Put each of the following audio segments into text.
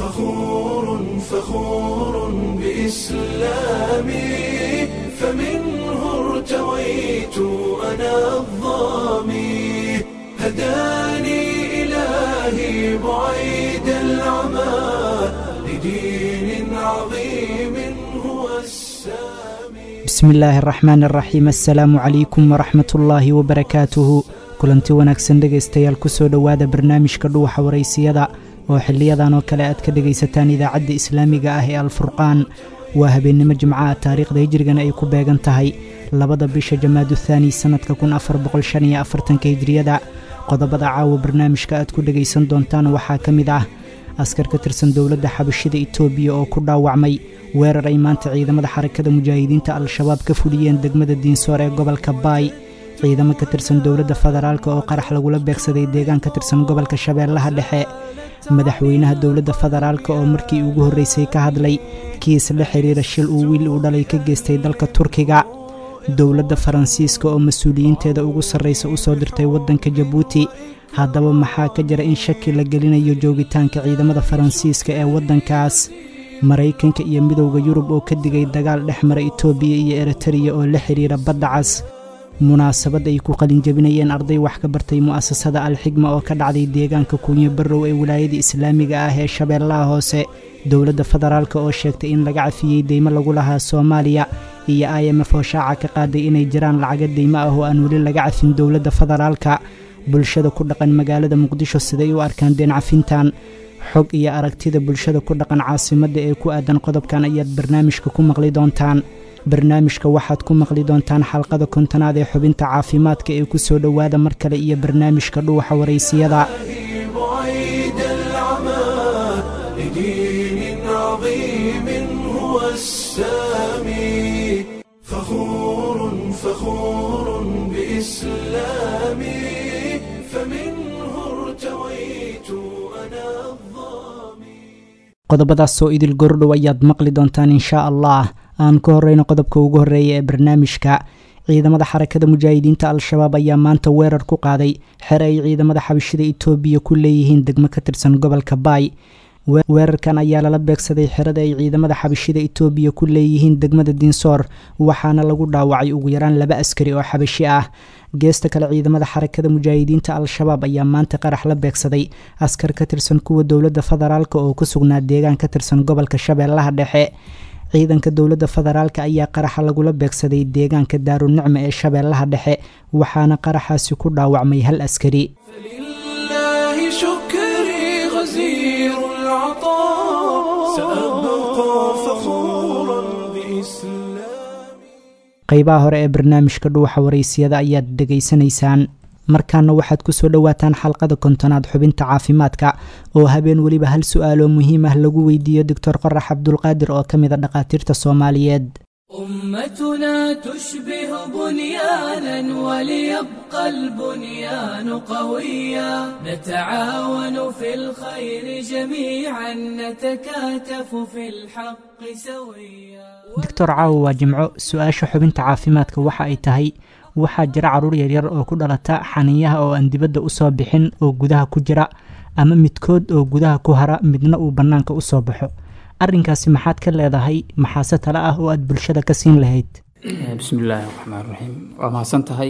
فخور فخور بإسلامي فمنه ارتويت أنا الظامي هداني إلهي بعيد العمى لدين عظيم هو السامي bismi illaahi araxmaan araxiim assalaamu calaykum waraxmat ullaahi wabarakaatuhu kulanti wanaagsan dhegaystayaal kusoo dhowaada barnaamijka dhuwaxa waraysiyada oo xiliyadan oo kale aad ka dhegaysataan idaacadda islaamiga ah ee alfurqaan waa habeennimo jimcaha taariikhda hijrigana ay ku beegan tahay labada bisha jamaadu thaani sannadka kun afar boqolshan iyo afartanka hijriyada qodobada caawa barnaamijka aad ku dhegaysan doontaan waxaa ka mid ah askar ka tirsan dowladda xabashida itoobiya oo ku dhaawacmay weerar ay maanta ciidamada xarakada mujaahidiinta al-shabaab ka fuliyeen degmada diinsoor ee gobolka baay ciidamo ka tirsan dowladda federaalk oo qarax lagula beegsaday deegaan ka tirsan gobolka shabeellaha dhexe madaxweynaha dowladda federaalk oo markii ugu horreysay ka hadlay kiis la xiriira shil uu wiil uu dhalay ka geystay dalka turkiga dowladda faransiiska oo mas-uuliyiinteeda ugu sarraysa u soo dirtay waddanka jabuuti haddaba maxaa ka jira in shaki la gelinayo joogitaanka ciidamada faransiiska ee waddankaas maraykanka iyo midowda yurub oo ka digay dagaal dhex mara itoobiya iyo eritariya oo la xidhiira badda cas munaasabad ay ku qalinjabinayeen arday wax ka bartay mu'asasada alxigma oo ka dhacday deegaanka kuunyo barrow ee wilaayada islaamiga ah ee shabeellaha hoose dowladda federaalk oo sheegtay in laga cafiyey deymo lagu lahaa soomaaliya iyo i m f oo shaaca ka qaaday inay jiraan lacaga deymo ah oo aan weli laga cafin dowladda federaalka bulshada ku dhaqan magaalada muqdisho siday u arkaan deen cafintan xog iyo aragtida bulshada ku dhaqan caasimadda ee ku aadan qodobkan ayaad barnaamijka ku maqli doontaan barnaamijka waxaad ku maqli doontaan xalqada kontonaad ee xubinta caafimaadka ee ku soo dhowaada mar kale iyo barnaamijka dhuuxa waraysiyada بعيد العمى لدين عظيم هو السامي فخور فخور بإسلامي فمنه ارتويت أنا الظامي qodobadaas oo idil gordhow ayaad maqli doontaan inshaa allah aan ka horreyno qodobka ugu horreeya ee barnaamijka ciidamada xarakada mujaahidiinta al-shabaab ayaa maanta weerar ku qaaday xere ay ciidamada xabashida itoobiya ku leeyihiin degmo ka tirsan gobolka baay weerarkan ayaa lala beegsaday xerada ay ciidamada xabashida itoobiya ku leeyihiin degmada diinsoor waxaana lagu dhaawacay ugu yaraan laba askari oo xabashi ah geesta kale ciidamada xarakada mujaahidiinta al-shabaab ayaa maanta qarax la beegsaday askar ka tirsan kuwa dowladda federaalk oo ku sugnaa deegaan ka tirsan gobolka shabeellaha dhexe ciidanka dowladda federaalk ayaa qaraxa lagula beegsaday deegaanka daarunicma ee shabeellaha dhexe waxaana qaraxaasi ku dhaawacmay hal askari فلله شكري غزير العطاء سأبقى فخورا بإسلامي qaybaha hore ee barnaamijka dhuuxa waraysiyada ayaad dhegaysanaysaan markaana waxaad ku soo dhowaataan xalqada kontonaad xubinta caafimaadka oo habeen weliba hal su-aaloo muhiim ah lagu weydiiyo doctor qorax cabdulqaadir oo ka mid a dhakhaatiirta soomaaliyeed أمتنا تشبه بنيانا وليبقى البنيان قويا نتعاون في الخير جميعا نتكاتف في الحق سويا doctor caawo waa jimco su-aasha xubinta caafimaadka waxa ay tahay waxaa jira caruur yaryar oo ku dhalata xaniyaha oo aan dibadda usoo bixin oo gudaha ku jira ama midkood oo gudaha ku hara midna uu bannaanka usoo baxo arrinkaasi maxaad ka leedahay maxaase tale ah oo aad bulshada ka siin lahayd bismi illaahi raxmaan raxiim waa mahadsan tahay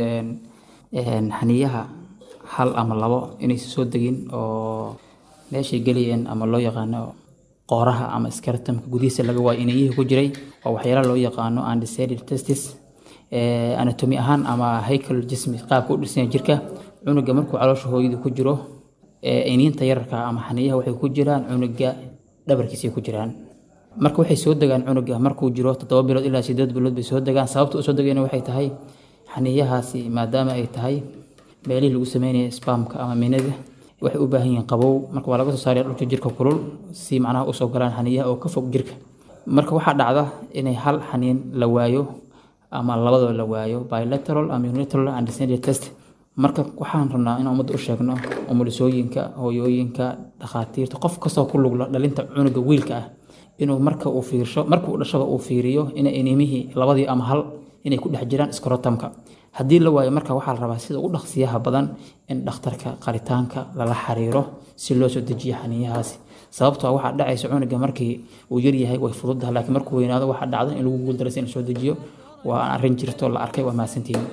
xaniyaha hal ama labo inaysan soo degin oo meeshay gelayeen ama loo yaqaano qooraha ama skeletonka gudihiisa laga waayo inayihii ku jiray waa waxyaala loo yaqaano undecided testis anatomy ahaan ama haycal jismi qaabka u dhisanya jirka cunuga markuu caloosha hooyada ku jiro iniinta yararka ama xaniyaha waxay ku jiraan cunuga dhabarkiisay ku jiraan marka waxay soo degaan cunuga markuu jiro toddoba bilood ilaa sideed bilood bay soo degaan sababta usoo degayna waxay tahay xaniyahaasi maadaama ay tahay meelihii lagu sameynaya spamka ama minada waxay u baahan yihiin qabow marka waa laga soo saaraya dhulka jirka kulul si macnaha usoo galaan xaniyaha oo ka fog jirka marka waxaa dhacda inay hal xaniin la waayo ama labadoo la waayo bilateral ama unilateral undescended test marka waxaan rabnaa inaan ummadda u sheegno umulisooyinka hooyooyinka dhakhaatiirta qof kastoo ku lugla dhalinta cunuga wiilka ah inuu marka uu fiirsho marka uu dhashaba uu fiiriyo ina inimihii labadii ama hal inay ku dhex jiraan skrotamka haddii la waayo marka waxaa la rabaa sida ugu dhaqsiyaha badan in dhakhtarka qaritaanka lala xiriiro si loo soo dejiyo xaniyahaasi sababtoo waxaa dhacaysa cunuga markii uu yaryahay way fududahay laakiin markuu weynaado waxaa dhacda in lagu guuldaraysa in la soo dejiyo waa arrin jirto la arkay waa mahadsantihiin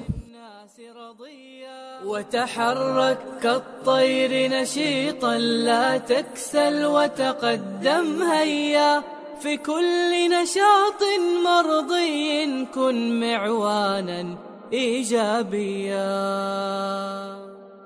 وتحرك كالطير نشيطا لا تكسل وتقدم هيا في كل نشاط مرضي كن معوانا ايجابيا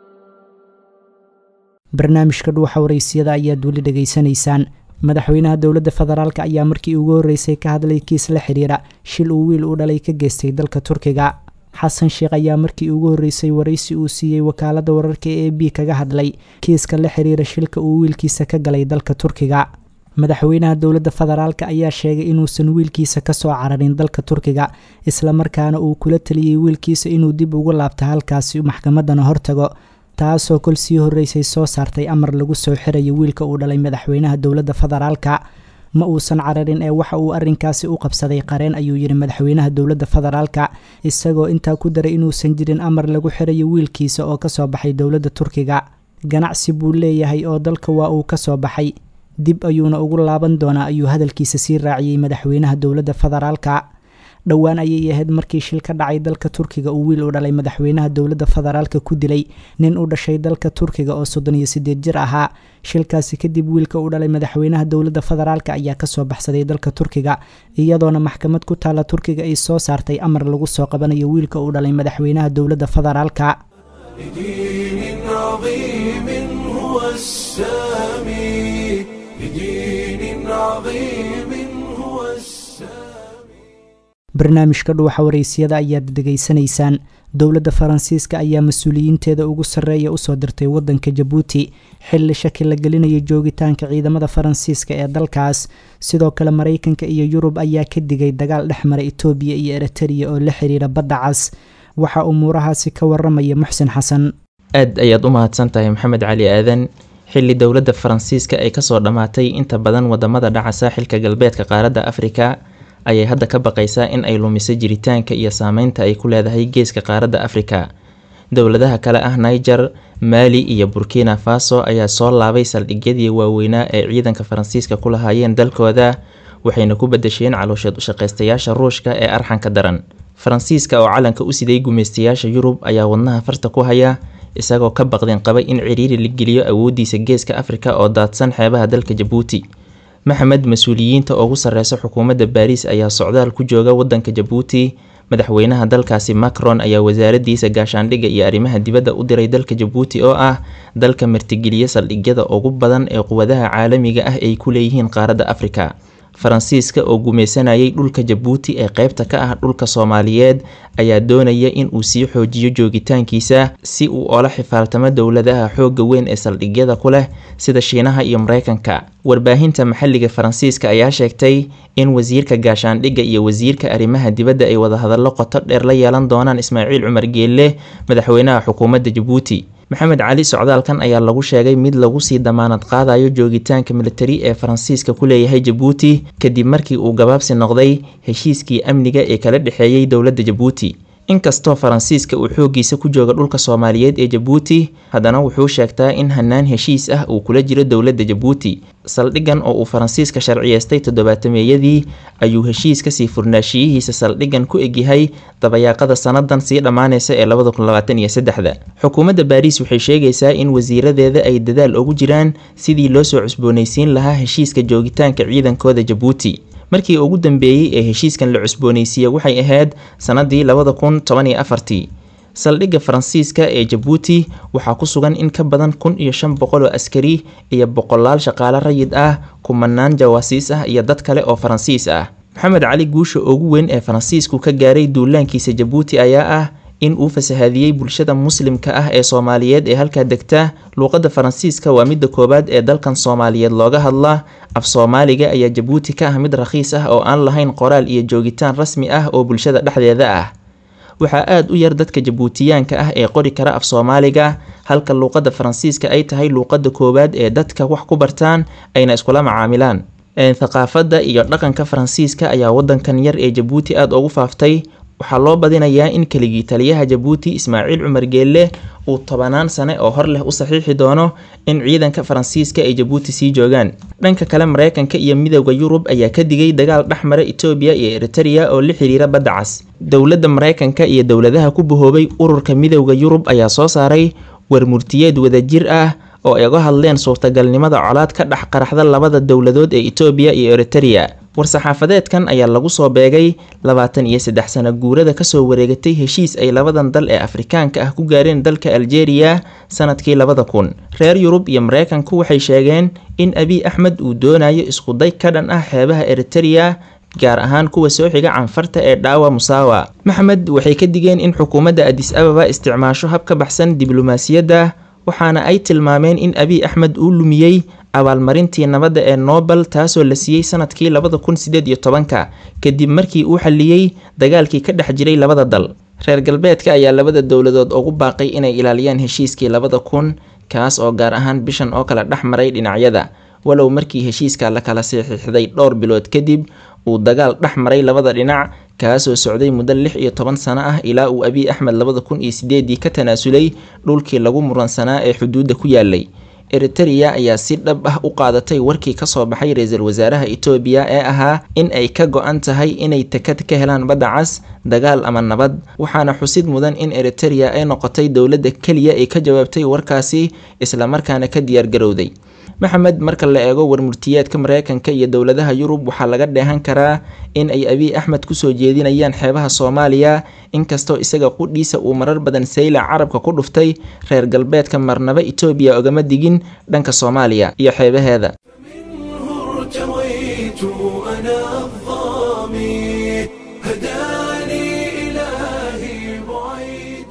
barnaamijka dhuuxa waraysiyada ayaad weli dhegaysanaysaan madaxweynaha dowladda federaalk ayaa markii ugu horreysay ka hadlay kiis la xidhiira shil uu wiil u dhalay ka geystay dalka turkiga xasan sheekh ayaa markii ugu horreysay waraysi uu siiyey wakaaladda wararka e b kaga hadlay kiiska la xidhiira shilka uu wiilkiisa ka galay dalka turkiga madaxweynaha dowladda federaalk ayaa sheegay inuusan wiilkiisa kasoo cararin dalka turkiga islamarkaana uu kula taliyey wiilkiisa inuu dib ugu laabto halkaasi maxkamaddana hortago taasoo kol sii horreysay soo saartay amar lagu soo xirayo wiilka uu dhalay madaxweynaha dowladda federaalka ma uusan cararin ee waxa uu arrinkaasi u qabsaday qareen ayuu yidhi madaxweynaha dowladda federaalka isagoo intaa ku daray inuusan jirin amar lagu xirayo wiilkiisa oo kasoo baxay dowladda turkiga ganacsi buu leeyahay oo dalka waa uu kasoo baxay dib ayuuna ugu laaban doonaa ayuu hadalkiisa sii raaciyey madaxweynaha dowladda federaalka dhowaan ayay ahayd markii shil ka dhacay dalka turkiga uu wiil u dhalay madaxweynaha dowladda federaalka ku dilay nin u dhashay dalka turkiga oo soddon iyo sideed jir ahaa shilkaasi kadib wiilka u dhalay madaxweynaha dowladda federaalka ayaa kasoo baxsaday dalka turkiga iyadoona maxkamad ku taalla turkiga ay soo saartay amar lagu soo qabanayo wiilka u dhalay madaxweynaha dowladda federaalka لدين عظيم هو السامي لدين عظيم هو السامي barnaamijka dhuuxa waraysiyada ayaad dhegaysanaysaan dowladda faransiiska ayaa mas-uuliyiinteeda ugu sarreeya usoo dirtay waddanka jabuuti xilli shaki la gelinayo joogitaanka ciidamada faransiiska ee dalkaas sidoo kale maraykanka iyo yurub ayaa ka digay dagaal dhex mara itoobiya iyo eritariya oo la xiriira badda cas waxaa umuurahaasi ka waramaya muxsin xasan aad ayaad u mahadsan tahay maxamed cali aadan xilli dowladda faransiiska ay kasoo dhammaatay inta badan wadamada dhaca saaxilka galbeedka qaaradda afrika ayay hadda ka baqaysaa in ay lumiso jiritaanka iyo saameynta ay ku leedahay geeska qaaradda afrika dowladaha kale ah niger maali iyo burkina faso ayaa soo laabay saldhigyadii waaweynaa ee ciidanka faransiiska ku lahaayeen dalkooda waxayna ku badasheen caloosheed ushaqaystayaasha ruushka ee arxanka daran faransiiska oo calanka u siday gumaystayaasha yurub ayaa wadnaha farta ku haya isagoo ka baqdeen qaba in ciriiri la geliyo awoodiisa geeska afrika oo daadsan xeebaha dalka jabuuti maxamed mas-uuliyiinta ugu sareysa xukuumadda baariis ayaa socdaal ku jooga wadanka jabuuti madaxweynaha dalkaasi macron ayaa wasaaradiisa gaashaandhigga iyo arrimaha dibadda u diray dalka jabuuti oo ah dalka martigeliya saldhigyada ugu badan ee quwadaha caalamiga ah ay ku leeyihiin qaaradda afrika faransiiska oo gumaysanayay dhulka jabuuti ee qeybta ka ah dhulka soomaaliyeed ayaa doonaya in uu sii xoojiyo joogitaankiisa si uu oola xifaaltamo dowladaha xoogga weyn ee saldhigyada ku leh sida shiinaha iyo mareykanka warbaahinta maxalliga faransiiska ayaa sheegtay in wasiirka gaashaandhigga iyo wasiirka arrimaha dibadda ay wadahadallo qoto dheer la yeelan doonaan ismaaciil cumar geelle madaxweynaha xukuumadda jabuuti maxamed cali socdaalkan ayaa lagu sheegay mid lagu sii damaanad qaadayo joogitaanka militari ee faransiiska ku leeyahay jabuuti kadib markii uu gabaabsi noqday heshiiskii amniga ee kala dhexeeyey dowladda jabuuti inkastoo faransiiska uu xooggiisa ku jooga dhulka soomaaliyeed ee jabuuti haddana wuxuu sheegtaa in hanaan heshiis ah uu kula jiro dowladda jabuuti saldhigan oo uu faransiiska sharciyeystay toddobaatameeyadii ayuu heshiis kasii furnaashiyihiisa saldhigan ku egyahay dabayaaqada sanadan sii dhammaaneysa ee labada kun labaatan iyo saddexda xukuumadda baariis waxay sheegaysaa in wasiiradeeda ay dadaal ugu jiraan sidii loo soo cusboonaysiin lahaa heshiiska joogitaanka ciidankooda jabuuti markii ugu dambeeyey ee heshiiskan la cusboonaysiiye waxay ahayd sanadii labada kun toban iyo afartii saldhigga faransiiska ee jabuuti waxaa ku sugan in ka badan kun iyo shan boqol oo askari iyo boqolaal shaqaale rayid ah kumanaan jawaasiis ah iyo dad kale oo faransiis ah maxamed cali guusha ugu weyn ee faransiisku ka gaaray duulaankiisa jabuuti ayaa ah in uu fasahaadiyey bulshada muslimka ah ee soomaaliyeed ee halkaa degta luuqadda faransiiska waa midda koowaad ee dalkan soomaaliyeed looga hadla af soomaaliga ayaa jabuuti ka ah mid rakhiis ah oo aan lahayn qoraal iyo joogitaan rasmi ah oo bulshada dhexdeeda ah waxaa aada u yar dadka jabuutiyaanka ah ee qori kara af soomaaliga halka luuqadda faransiiska ay tahay luuqadda koowaad ee dadka wax ku bartaan ayna iskula macaamilaan thaqaafadda iyo dhaqanka faransiiska ayaa wadankan yar ee jabuuti aada ugu faaftay waxaa loo badinayaa in keligii taliyaha jabuuti ismaaciil cumar geelle uu tobanaan sane oo hor leh u saxiixi doono in ciidanka faransiiska ay jabuuti sii joogaan dhanka kale mareykanka iyo midowda yurub ayaa ka digay dagaal dhexmara etoobiya iyo eritereya oo la xiriira badda cas dowladda mareykanka iyo dowladaha ku bahoobay ururka midowda yurub ayaa soo saaray warmurtiyeed wadajir ah oo ay uga hadleen suurtagalnimada colaad ka dhex qaraxda labada dowladood ee etoobiya iyo eritereya war-saxaafadeedkan ayaa lagu soo beegay labaatan iyo saddex sano guurada kasoo wareegatay heshiis ay labadan dal ee afrikaanka ah ku gaareen dalka aljeeriya sanadkii labada kun reer yurub iyo mareykanku waxay sheegeen in abiy axmed uu doonayo iskuday ka dhan ah xeebaha eritereya gaar ahaan kuwa soo xiga canfarta ee dhaawa musaawa maxmed waxay ka digeen in xukuumadda adis ababa isticmaasho hab ka baxsan diblomaasiyadda waxaana ay tilmaameen in abiy axmed uu lumiyey abaalmarintii nabadda ee nobel taasoo la siiyey sanadkii labada kun sideed iyo tobanka kadib markii uu xaliyey dagaalkii ka dhex jiray labada dal reer galbeedka ayaa labada dowladood ugu baaqay inay ilaaliyaan heshiiskii labada kun kaas oo gaar ahaan bishan oo kale dhex maray dhinacyada walow markii heshiiska la kala saxiixday dhowr bilood kadib uu dagaal dhex maray labada dhinac kaasoo socday muddo lix iyo toban sano ah ilaa uu abiy axmed labada kun iyo sideedii ka tanaasulay dhulkii lagu muransanaa ee xuduudda ku yaalay eritereya ayaa si dhab ah u qaadatay warkii kasoo baxay ra-iisul wasaaraha etoobiya ee ahaa in ay ka go-an tahay inay takad ka helaan badda cas dagaal ama nabad waxaana xusid mudan in eritereya ay noqotay dowladda keliya ee ka jawaabtay warkaasi islamarkaana ka diyaargarowday maxamed marka la eego warmurtiyeedka mareykanka iyo dowladaha yurub waxaa laga dheehan karaa in ay abiy axmed kusoo jeedinayaan xeebaha soomaaliya inkastoo isaga qudhiisa uu marar badan saylac carabka ku dhuftay reer galbeedka marnaba etoobiya ogama digin dhanka soomaaliya iyo xeebaheeda ارتويت أنا الظامي هداني إلهي بعيد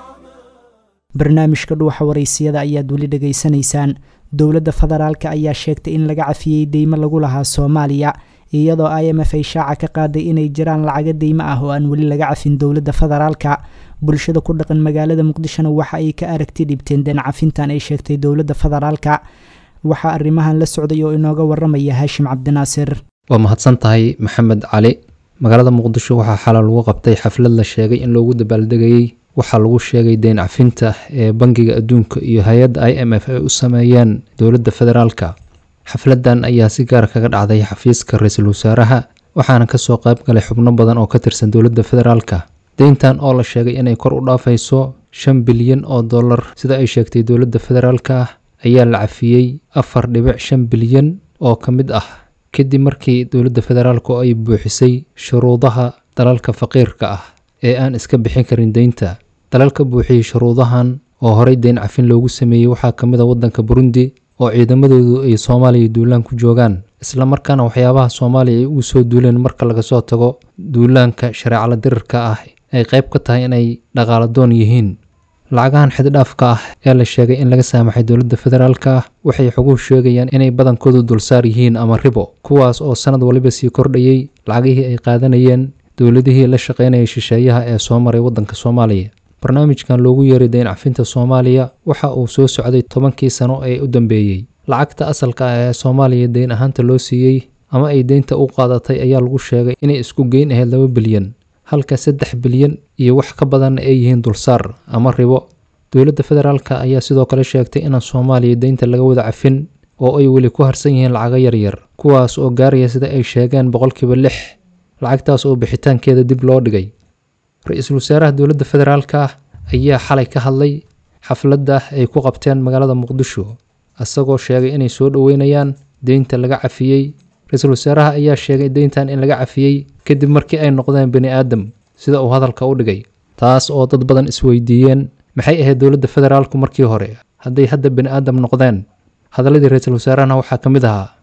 barnaamijka dhuuxa waraysiyada ayaad weli dhegaysanaysaan dowladda federaalka ayaa sheegtay in laga cafiyey deymo lagu lahaa soomaaliya iyadoo i m f ay shaaca ka qaaday inay jiraan lacago deymo ah oo aan weli laga cafin dowladda federaalka bulshada ku dhaqan magaalada muqdishona waxa ay ka aragti dhibteen deen cafintan ay sheegtay dowladda federaalka waxaa arrimahan la socday oo inooga waramaya haashim cabdinaasir waa mahadsan tahay maxamed cali magaalada muqdisho waxaa xalal lagu qabtay xaflad la sheegay in loogu dabaaldegayey waxaa lagu sheegay deyn cafinta ee bangiga adduunka iyo hay-adda i m f ay u sameeyeen dowladda federaalka xafladan ayaa si gaar kaga dhacday xafiiska ra-iisul wasaaraha waxaana kasoo qayb galay xubno badan oo ka tirsan dowladda federaalka deyntan oo la sheegay inay kor u dhaafayso shan bilyan oo dollar sida ay sheegtay dowladda federaalka ayaa la cafiyey afar dhibic shan bilyan oo ka mid ah kadib markii dowladda federaalku ay buuxisay shuruudaha dalalka faqiirka ah ee aan iska bixin karin deynta dalalka buuxiyey shuruudahan oo horey deyn cafin loogu sameeyey waxaa ka mid a waddanka burundi oo ciidamadoodu ay soomaaliya duulaan ku joogaan islamarkaana waxyaabaha soomaaliya ay ugu soo duuleen marka laga soo tago duulaanka shareecala dirirka ah ay qayb ka tahay inay dhaqaaladoon yihiin lacagahan xeddhaafka ah ee la sheegay in laga saamaxay dowladda federaalka ah waxay xoguhu sheegayaan inay badankoodu dulsaar yihiin ama ribo kuwaas oo sanad waliba sii kordhayey lacagihii ay qaadanayeen dowladihii la shaqaynayay shisheeyaha ee soo maray waddanka soomaaliya barnaamijkan loogu yeeray deyn cafinta soomaaliya waxa uu soo socday tobankii sano ee u dambeeyey lacagta asalka ah ee soomaaliya deyn ahaanta loo siiyey ama ay deynta u qaadatay ayaa lagu sheegay inay isku geyn ahayd laba bilyan halka saddex bilyan iyo wax ka badanna ay yihiin dulsaar ama ribo dowladda federaalka ayaa sidoo kale sheegtay inaan soomaaliya deynta laga wada cafin oo ay weli ku harsan yihiin lacago yaryar kuwaas oo gaaraya sida ay sheegeen boqolkiiba lix lacagtaas oo bixitaankeeda dib loo dhigay ra-iisul wasaaraha dowladda federaalka ah ayaa xalay ka hadlay xafladda ay ku qabteen magaalada muqdisho isagoo sheegay inay soo dhoweynayaan deynta laga cafiyey ra-iisul wasaaraha ayaa sheegay deyntan in laga cafiyey kadib markii ay noqdeen bani aadam sida uu hadalka u dhigay taas oo dad badan isweydiiyeen maxay ahayd dowladda federaalku markii hore hadday hadda bani aadam noqdeen hadaladii ra-iisul wasaarahana waxaa ka mid ahaa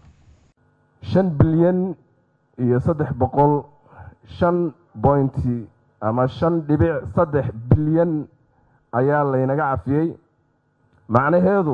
shan bilyan iyo saddex boqol shan bointi ama shan dhibic saddex bilyan ayaa laynaga cafiyey macnaheedu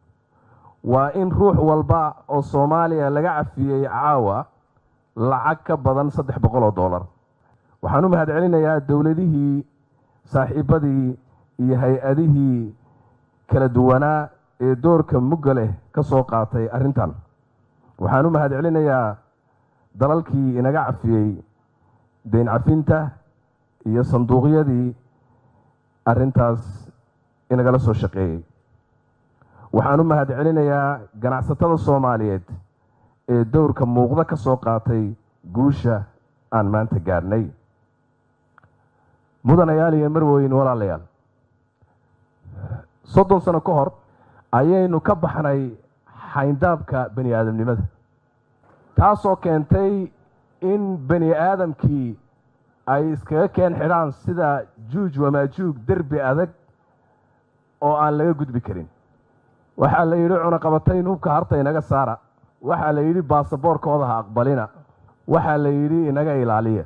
waa in ruux walba oo soomaaliya laga cafiyey caawa lacag ka badan saddex boqol oo dollar waxaan u mahad celinayaa dowladihii saaxiibadii iyo hay-adihii kala duwanaa ee doorka mugga leh ka soo qaatay arrintan waxaan u mahad celinayaa dalalkii inaga cafiyey deyn cafinta iyo sanduuqyadii arrintaas inagala soo shaqeeyey waxaan u mahad celinayaa ganacsatada soomaaliyeed ee dowrka muuqda ka soo qaatay guusha aan maanta gaadhnay mudanayaal iyo marweyn walaalayaal soddon sano ka hor ayaynu ka baxnay xayndaabka bani aadamnimada taasoo keentay in bani aadamkii ay iskaga keen xidhaan sida juuj wamaajuug derbi adag oo aan laga gudbi karin waxaa la yidhi cunaqabatayn hubka harta inaga saara waxaa la yidhi baasaboorkooda ha aqbalina waxaa la yidhi inaga ilaaliya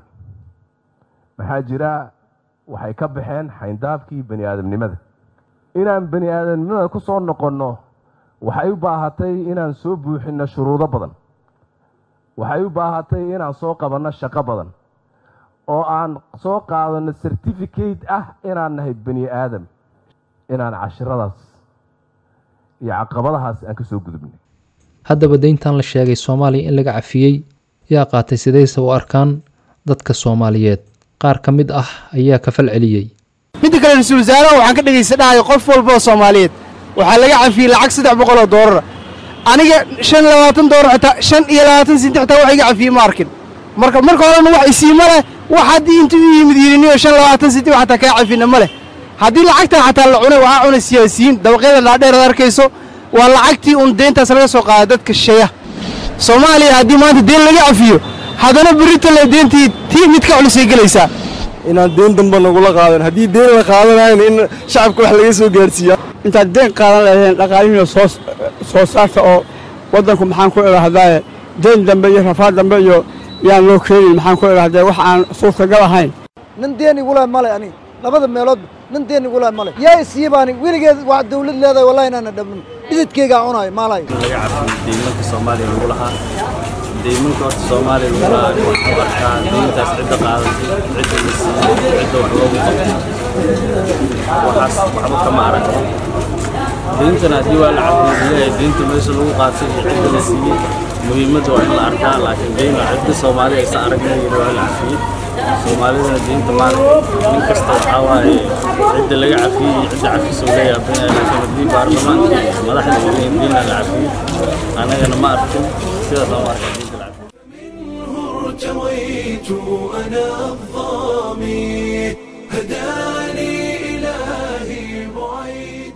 maxaa jira waxay ka baxeen xayndaabkii bani aadamnimada inaan bani aadamnimada ku soo noqonno waxay u baahatay inaan soo buuxinno shuruudo badan waxay u baahatay inaan soo qabanno shaqo badan oo aan soo qaadanno certificate ah inaan nahay bani aadam inaan cashiradaas iyo caqabadahaas aan ka soo gudubnay haddaba deyntan la sheegay soomaaliya in laga cafiyey yaa qaatay sidayse u arkaan dadka soomaaliyeed qaar ka mid ah ayaa ka fal celiyey midda kale ra-iisul wasaaraha waxaan ka dhegaysa dhahayo qof walba oo soomaaliyeed waxaa laga cafiyey lacag saddex boqol oo doolara aniga shan iyo labaatan doolar xitaa shan iyo labaatan sinti xitaa wax iga cafiyey ma arkin marka marka horena wax isiima leh wax haddii intuu u yimid yidhiniyo shan labaatan sinti wax xataa kaa cafina ma leh haddii lacagtan xataa la cunay waxaa cunay siyaasiyiin dabaqyada dhaadheer ad arkayso waa lacagtii uun deyntaas laga soo qaada dadka shisheeya soomaaliya haddii maanta deen laga cafiyo haddana berita le deentii tii mid ka culisay gelaysaa inaan deen damba nagula qaadan haddii deen la qaadanayna in shacabka wax laga soo gaarsiiya intaad deen qaadan lahayn dhaqaalihii soo soo saarta oo waddanku maxaan ku idhaahdaaye deen dambe iyo rafaad dambe iyo yaan loo keenin maxaan ku idhaahdee wax aan suurtagal ahayn nin deen igula male ani labada meeloodba nin deen igula male yaa isiibaani weligeed waa dawlad leedahay wallahi inaana dhabnin dhididkeygaa cunayo maalay laga cafiyo deymanka soomaaliya lagu lahaa deymanka horta soomaaliya lagu lahaa waxaan u arkaa deyntaas cidda qaadatay cidda la siiyey cidda wax loogu qabtay waxaas waxba kama aragno deyntana haddii waa la cafiyo leeyahay deynta meesha lagu qaatay iyo cidda la siiyey muhiimadda waa in la arkaa laakiin deyn cidda soomaaliya aysa aragnay waa la cafiyey soomaalidana deynta maanta nin kasta waxaa waaye cidda laga cafiyey iyo cidda cafisoo leeyahay laakiin haddii baarlamaanka madaxda ay leeyihin deynna la cafiyey annagana ma arkin sidaas aan u arkaa deynta la cafiyey ارتويت أنا الظامي هداني إلهي بعيد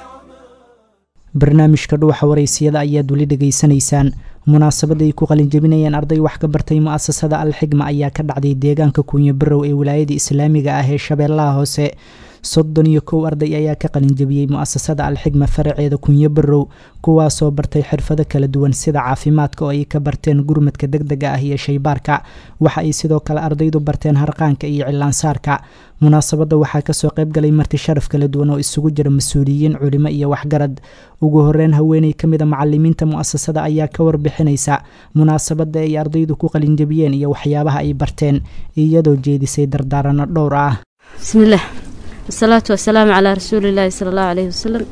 barnaamijka dhuuxa waraysiyada ayaad weli dhegaysanaysaan munaasabadda ay ku qalinjebinayeen arday wax ka bartay mu'asasada alxigma ayaa ka dhacday deegaanka kuunyo barow ee wilaayada islaamiga ah ee shabeellaha hoose soddon iyo kow arday ayaa ka qalinjebiyey mu'asasada alxigma faraceeda kunyo barow kuwaasoo bartay xirfado kala duwan sida caafimaadka oo ay ka barteen gurmadka deg dega ah iyo shaybaarka waxa ay sidoo kale ardaydu barteen harqaanka iyo cilaansaarka munaasabadda waxaa kasoo qaybgalay marti sharaf kala duwan oo isugu jira mas-uuliyiin culimo iyo waxgarad ugu horeyn haweeney ka mid a macalimiinta mu'asasada ayaa ka warbixinaysa munaasabadda ay ardaydu ku qalinjebiyeen iyo waxyaabaha ay barteen iyadoo jeedisay dardaarano dhowr ah bismillaah wasalaatu wasalaamu calaa rasuulilaahi sala allahu caleyhi wasalam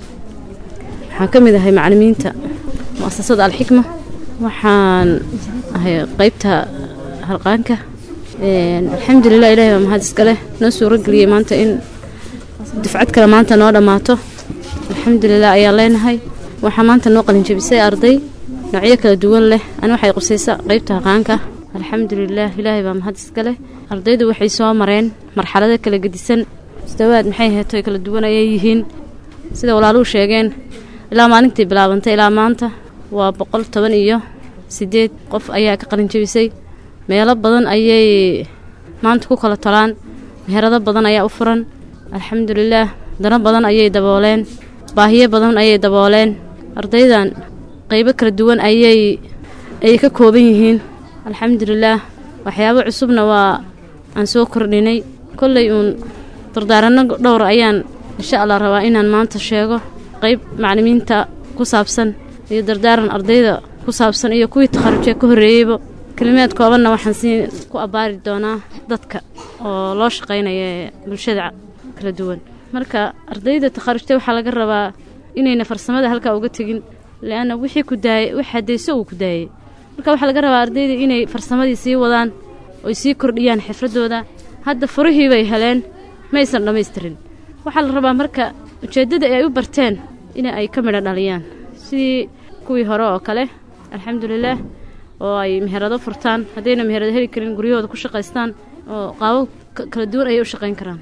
waxaan ka mid ahay macalimiinta mu'asasada alxikma waxaan ahay qeybta harqaanka alxamdulilah ilahi baa mahad iskaleh noo suuro geliyey maanta in dufcad kale maanta noo dhammaato alxamdulilah ayaan leenahay waxaa maanta noo qalinjebisay arday noocyo kala duwan leh ani waxay qusaysa qeybta harqaanka alxamdulilah ilaahay baa mahad iskaleh ardaydu waxay soo mareen marxalado kala gedisan mustawaad maxay heeto kala duwan ayay yihiin sida walaaluhu sheegeen ilaa maalintii bilaabantay ilaa maanta waa boqol toban iyo siddeed qof ayaa ka qalinjebisay meelo badan ayay maanta ku kala talaan meherado badan ayaa u furan alxamdulilaah dano badan ayay dabooleen baahiyo badan ayay dabooleen ardaydan qeybo kala duwan ayay ay ka kooban yihiin alxamdulilaah waxyaabo cusubna waa aan soo kordhinay kolley uun dardaaranno dhowr ayaan insha allah rabaa inaan maanta sheego qeyb maclimiinta ku saabsan iyo dardaaran ardayda ku saabsan iyo kuwii takharujee ka horreeyeyba kelimaad koobanna waxaan sii ku abbaari doonaa dadka oo loo shaqaynaya ee bulshada kala duwan marka ardayda takharujta waxaa laga rabaa inayna farsamada halkaa uga tegin leanna wixii ku daayay wax haddayso uu ku daayay marka waxaa laga rabaa ardayda inay farsamadii sii wadaan oy sii kordhiyaan xifradooda hadda furihii bay heleen maysan dhammaystirin waxaa la rabaa marka ujeeddada ay u barteen in ay ka midho dhaliyaan sidii kuwii hore oo kale alxamdulilaah oo ay meherado furtaan haddayna meherado heli karin guryahooda ku shaqaystaan oo qaabo kala duwan ayay u shaqayn karaan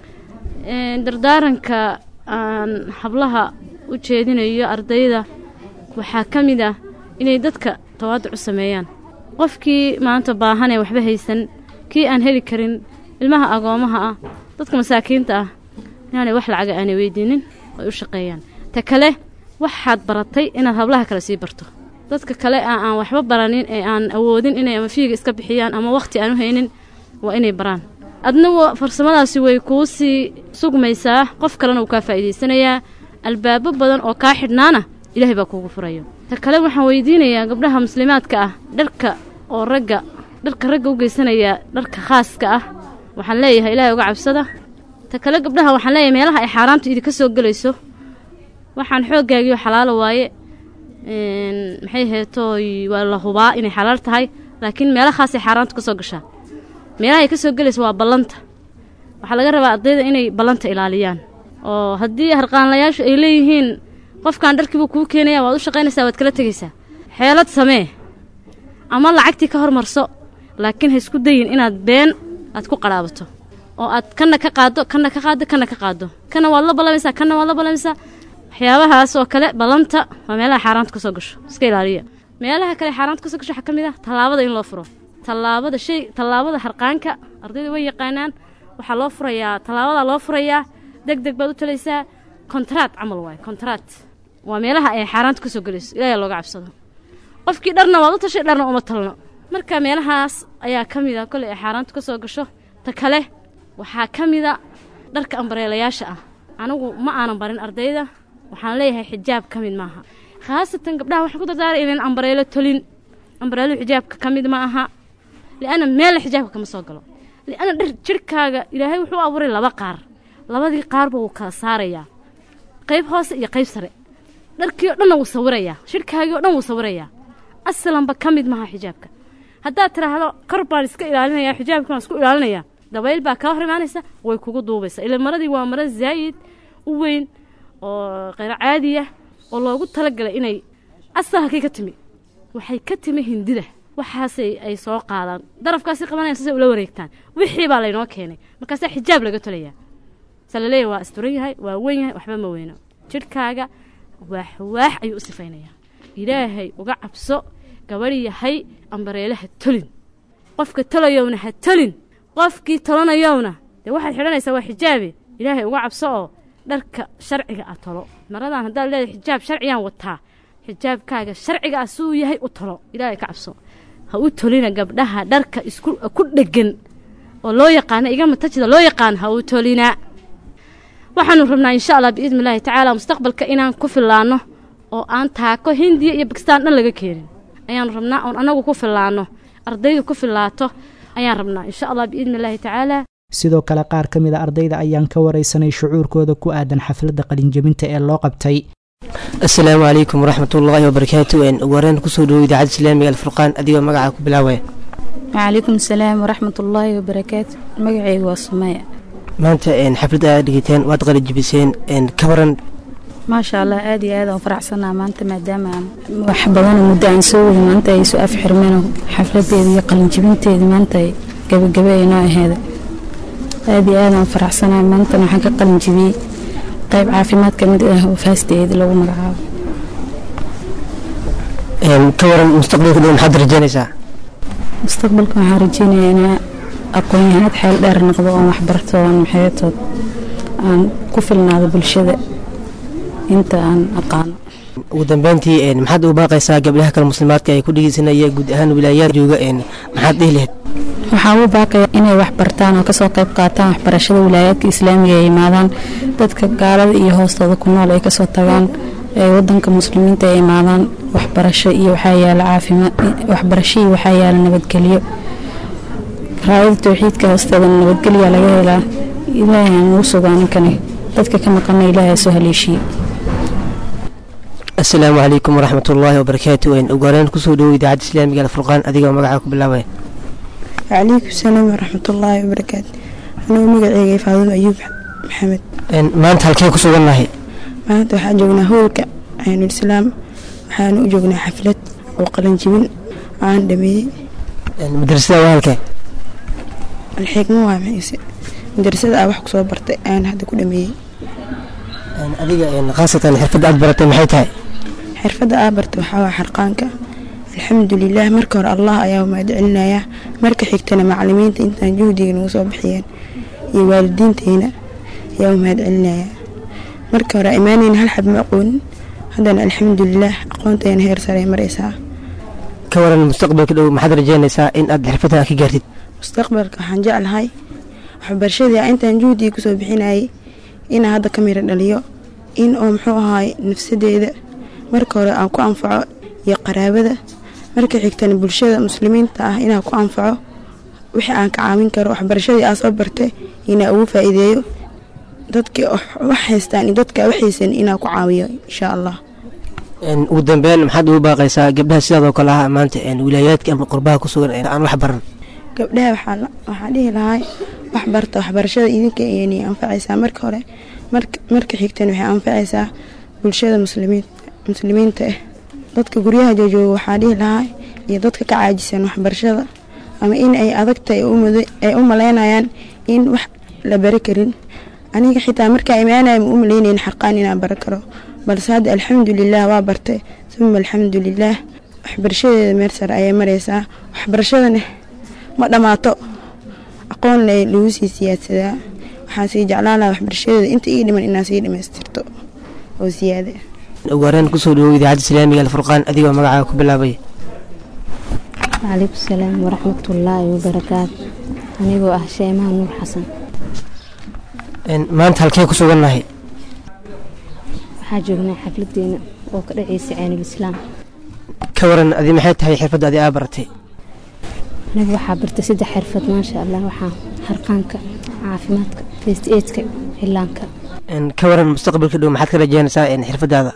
dardaaranka aan hablaha u jeedinayo ardayda waxaa ka mid ah inay dadka tawaaduc u sameeyaan qofkii maanta baahan ee waxba haysan kii aan heli karin ilmaha agoomaha ah dadka masaakiinta ah inaanay wax lacaga aanay weydiinin ay u shaqeeyaan ta kale waxaad baratay inaad hablaha kale sii barto dadka kale a aan waxba baranin ee aan awoodin inay ama fiiga iska bixiyaan ama wakhti aan u haynin waa inay baraan adna farsamadaasi way kuu sii sugmaysaa qof kalena uu kaa faa'iidaysanayaa albaabo badan oo kaa xidhnaana ilaahay baa kuugu furayo ta kale waxaan weydiinayaa gabdhaha muslimaadka ah dharka oo ragga dharka ragga u geysanaya dharka khaaska ah waxaan leeyahay ilaahay uga cabsada ta kale gabdhaha waxaan leeyahay meelaha ay xaaraamtu idinka soo gelayso waxaan xooggaagiyo xalaalo waaye maxay heetooy waa la hubaa inay xalaal tahay laakiin meelahaasay xaaraantu ka soo gashaa meelaha ay ka soo gelayso waa ballanta waxaa laga rabaa ardayda inay ballanta ilaaliyaan oo haddii harqaanlayaashu ay leeyihiin qofkan dharkiibuu kuu keenaya waad u shaqaynaysaa waad kala tegaysaa xeelad samee ama lacagtii ka hormarso laakiin ha isku dayin inaad been aad ku qadhaabato oo aad kanna ka qaaddo kanna ka qaaddo kanna ka qaaddo kanna waad la ballamaysaa kanna waad la ballamaysaa waxyaabahaas oo kale ballanta waa meelaha xaaraanta ka soo gasho iska ilaaliya meelaha kale xaaraanta ka soo gasho waxaa ka mid ah tallaabada in loo furo tallaabada shay tallaabada harqaanka ardayda way yaqaanaan waxaa loo furayaa tallaabadaa loo furayaa deg deg baad u talaysaa kontraat camal waaye kontraat waa meelaha ay xaaraanta ka soo gelayso ilaahay looga cabsado qofkii dharna waad u tashay dharna uma talno marka meelahaas ayaa ka mid a koley ay xaaraantu ka soo gasho ta kale waxaa ka mida dharka ambareelayaasha ah anigu ma aanan barin ardayda waxaan leeyahay xijaab ka mid maaha khaasatan gabdhaha waxaan ku dardaaray inaan ambareelo tolin ambareelo xijaabka ka mid ma aha li'anna meella xijaabka kama soo galo li'anna dhar jidhkaaga ilaahay wuxuu abuuray laba qaar labadii qaarba wuu kala saarayaa qayb hoose iyo qayb sare dharkii oo dhanna wuu sawirayaa shidhkaagii oo dhan wuu sawirayaa asalanba ka mid maaha xijaabka haddaad tidhaahdo kor baan iska ilaalinayaa xijaabka waan isku ilaalinayaa dabayl baa kaa hor imaanaysa way kugu duubaysaa ila maradii waa maro zaayid u weyn oo kheyro caadiya oo loogu talagalay inay asal halkay ka timi waxay ka timi hindida waxaasay ay soo qaadaan darafkaasi qabanayaan saasay ula wareegtaan wixii baa laynoo keenay markaasaa xijaab laga tolayaa sa la leeyahay waa asturan yahay waa weyn yahay waxba ma weyno jidhkaaga waax waax ayuu u sifaynayaa ilaahay uga cabso gabadh yahay ambareelaha tolin qofka tolayowna ha tolin qofkii tolanayowna dee waxaad xidhanaysaa waa xijaabe ilaahay uga cabso oo dharka sharciga ah tolo maradan haddaad leedahay xijaab sharciyaan wataa xijaabkaaga sharciga ah suu yahay u tolo ilaahay ka cabso ha u tolina gabdhaha dharka isku ku dheggan oo loo yaqaana igama tajida loo yaqaan ha u tolina waxaanu rabnaa insha allah biidni illaahi tacaala mustaqbalka inaan ku fillaanno oo aan taako hindiya iyo bakistaan dhan laga keenin ayaanu rabnaa oon annagu ku fillaanno ardaydu ku fillaato ayaan rabnaa insha allah biidni illaahi tacaala sidoo kale qaar ka mid a ardayda ayaan ka waraysanay shucuurkooda ku aadan xafladda qalinjabinta ee loo qabtay asalaamu calaykum waraxmatullaahi wabarakaatu wareen kusoo dhowo idaacadda islaamiga alfurqaan adigoo magacaa ku bilaawaya wcalaykum asalaam waraxmatullaahi wabarakaatu magacaygu waa sumeya maanta xafladda aad dhigateen waad qalijibiseen ka waran maasha allah aad iyo aad aan faraxsanaa maanta maadaama aan wax badanoo muddo aan soo wadi maanta ay soo afxirmeen xafladeeda iyo qalinjibinteeda maanta ay gabagabe ay noo aheeda aad iyo aad aan faraxsanaa maantana waxaan ka qalinjibiyey qayb caafimaad ka mid ah oo faasteeda lagu magacaabo ka waran mustaqbalka dhow maxaad rajeynaysaa mustaqbalka waxaan rajeynayaa inaa aqoon-yahanad xeel dheer noqdo oon waxbarto oon maxeetood aan ku filnaado bulshada inta aan aqaano ugu dambeyntii maxaad u baaqaysaa gabdhaha kale muslimaadka ee ku dhegeysanaya guud ahaan wilaayaad jooga maxaad dhihi lahayd waxaa u baaqaya inay wax bartaan oo kasoo qayb qaataan waxbarashada wilaayaadka islaamiga ay imaadaan dadka gaalada iyo hoostooda ku nool ay kasoo tagaan ee wadanka muslimiinta ay imaadaan waxbarasho iyo waxaa yaala caafimaad waxbarasho iyo waxaa yaala nabadgelyo raayada towxiidka hoosteeda nabadgelyaa laga helaa ilaahay aan ugu sugaa ninkani dadka ka maqana ilaahay soo haleeshiye asalaamu calaykum waraxmatullaahi wabarakaatu ugu horeen kusoo dhowo idaacadda islaamiga alfurqaan adigoo magacaa ku bilaabaya wcalaykum salaam waraxmatullaahi wabarakaatu anugu magaceyga faadumo ayuub maxamed maanta halkee ku sugannahay maanta waxaan joognaa howlka caynul islaam waxaana u joognaa xaflad oo qalanjibin aan dhameeyey madrasada waa halkee alxigmo waa maxayse madrasada aa wax kusoo bartay ayaan hadda ku dhameeyey adiga khaasatan xirfadda aad baratay maxay tahay xirfadda aa bartay waxaa waa xarqaanka alxamdulilah marka hore allah ayaa mahad celinayaa marka xigtana macalimiinta intaan juhdiga nagu soo bixiyeen iyo waalidiinteyna ayaa u mahad celinayaa marka hore imaaneyna hal xab ma aqoonin haddana alxamdulilah aqoontayna heer sare maraysaa ka waran mustaqbalka dhow maxaad rajeynaysaa in aad xirfadda ka gaartid mustaqbalka waxaan jeclahay waxbarashadii intaan juhdiga kusoo bixinayay inaan hadda ka miro dhaliyo in oo muxuu ahaay nafsadeeda marka hore aan ku anfaco iyo qaraabada marka xigtana bulshada muslimiinta ah inaan ku anfaco wixii aan ka caawin karo waxbarashadii aan soo bartay inaan ugu faa'iideeyo dadkii wax haystaan iyo dadka waxaysan inaan ku caawiyo insha allah ugu dambeyn maxaad ugu baaqaysaa gabdhaha sidaadoo kale ah maanta wilaayaadka ama qurbaha ku sugan aan wax baran gabdhaha waxaa dhihi lahay wax barta waxbarashada idinka ayani anfacaysaa marka hore marka xigtana waxay anfacaysaa bulshada muslimiinta ah dadka guryaha joojooga waxaa dhihi lahay iyo dadka ka caajisan waxbarashada ama in ay adagtahay ay u malaynayaan in wax la bari karin aniga xitaa markaa imaanaya ma u malaynayn xarqaan inaan baro karo balse hadda alxamdulilah waa bartay uma alxamdulilaah waxbarashadeeda meel sare ayay maraysaa waxbarashadana ma dhammaato aqoon lagu sii siyaadsadaa waxaan sii jeclaan lahaa waxbarashadeeda inta ii dhiman inaan sii dhammaystirto oo siyaada ugu horeen kusoo dhawow idaacadda islaamiga alfurqaan adigoo magacaaga ku bilaabay wcalaykum salaam waraxmatullaahi wabarakaatu anigoo ah sheemaha nuur xasan maanta halkee ku sugannahay waxaa joognaa xafladeena oo ka dhacaysa ceenul islaam ka waran adi maxay tahay xirfadda adi aa baratay anigu waxaa bartay saddex xirfad maasha allah waxaa harqaanka caafimaadka first aidka cilaanka ka waran mustaqbalka dhow maxaad ka rajeynaysaa xirfadaada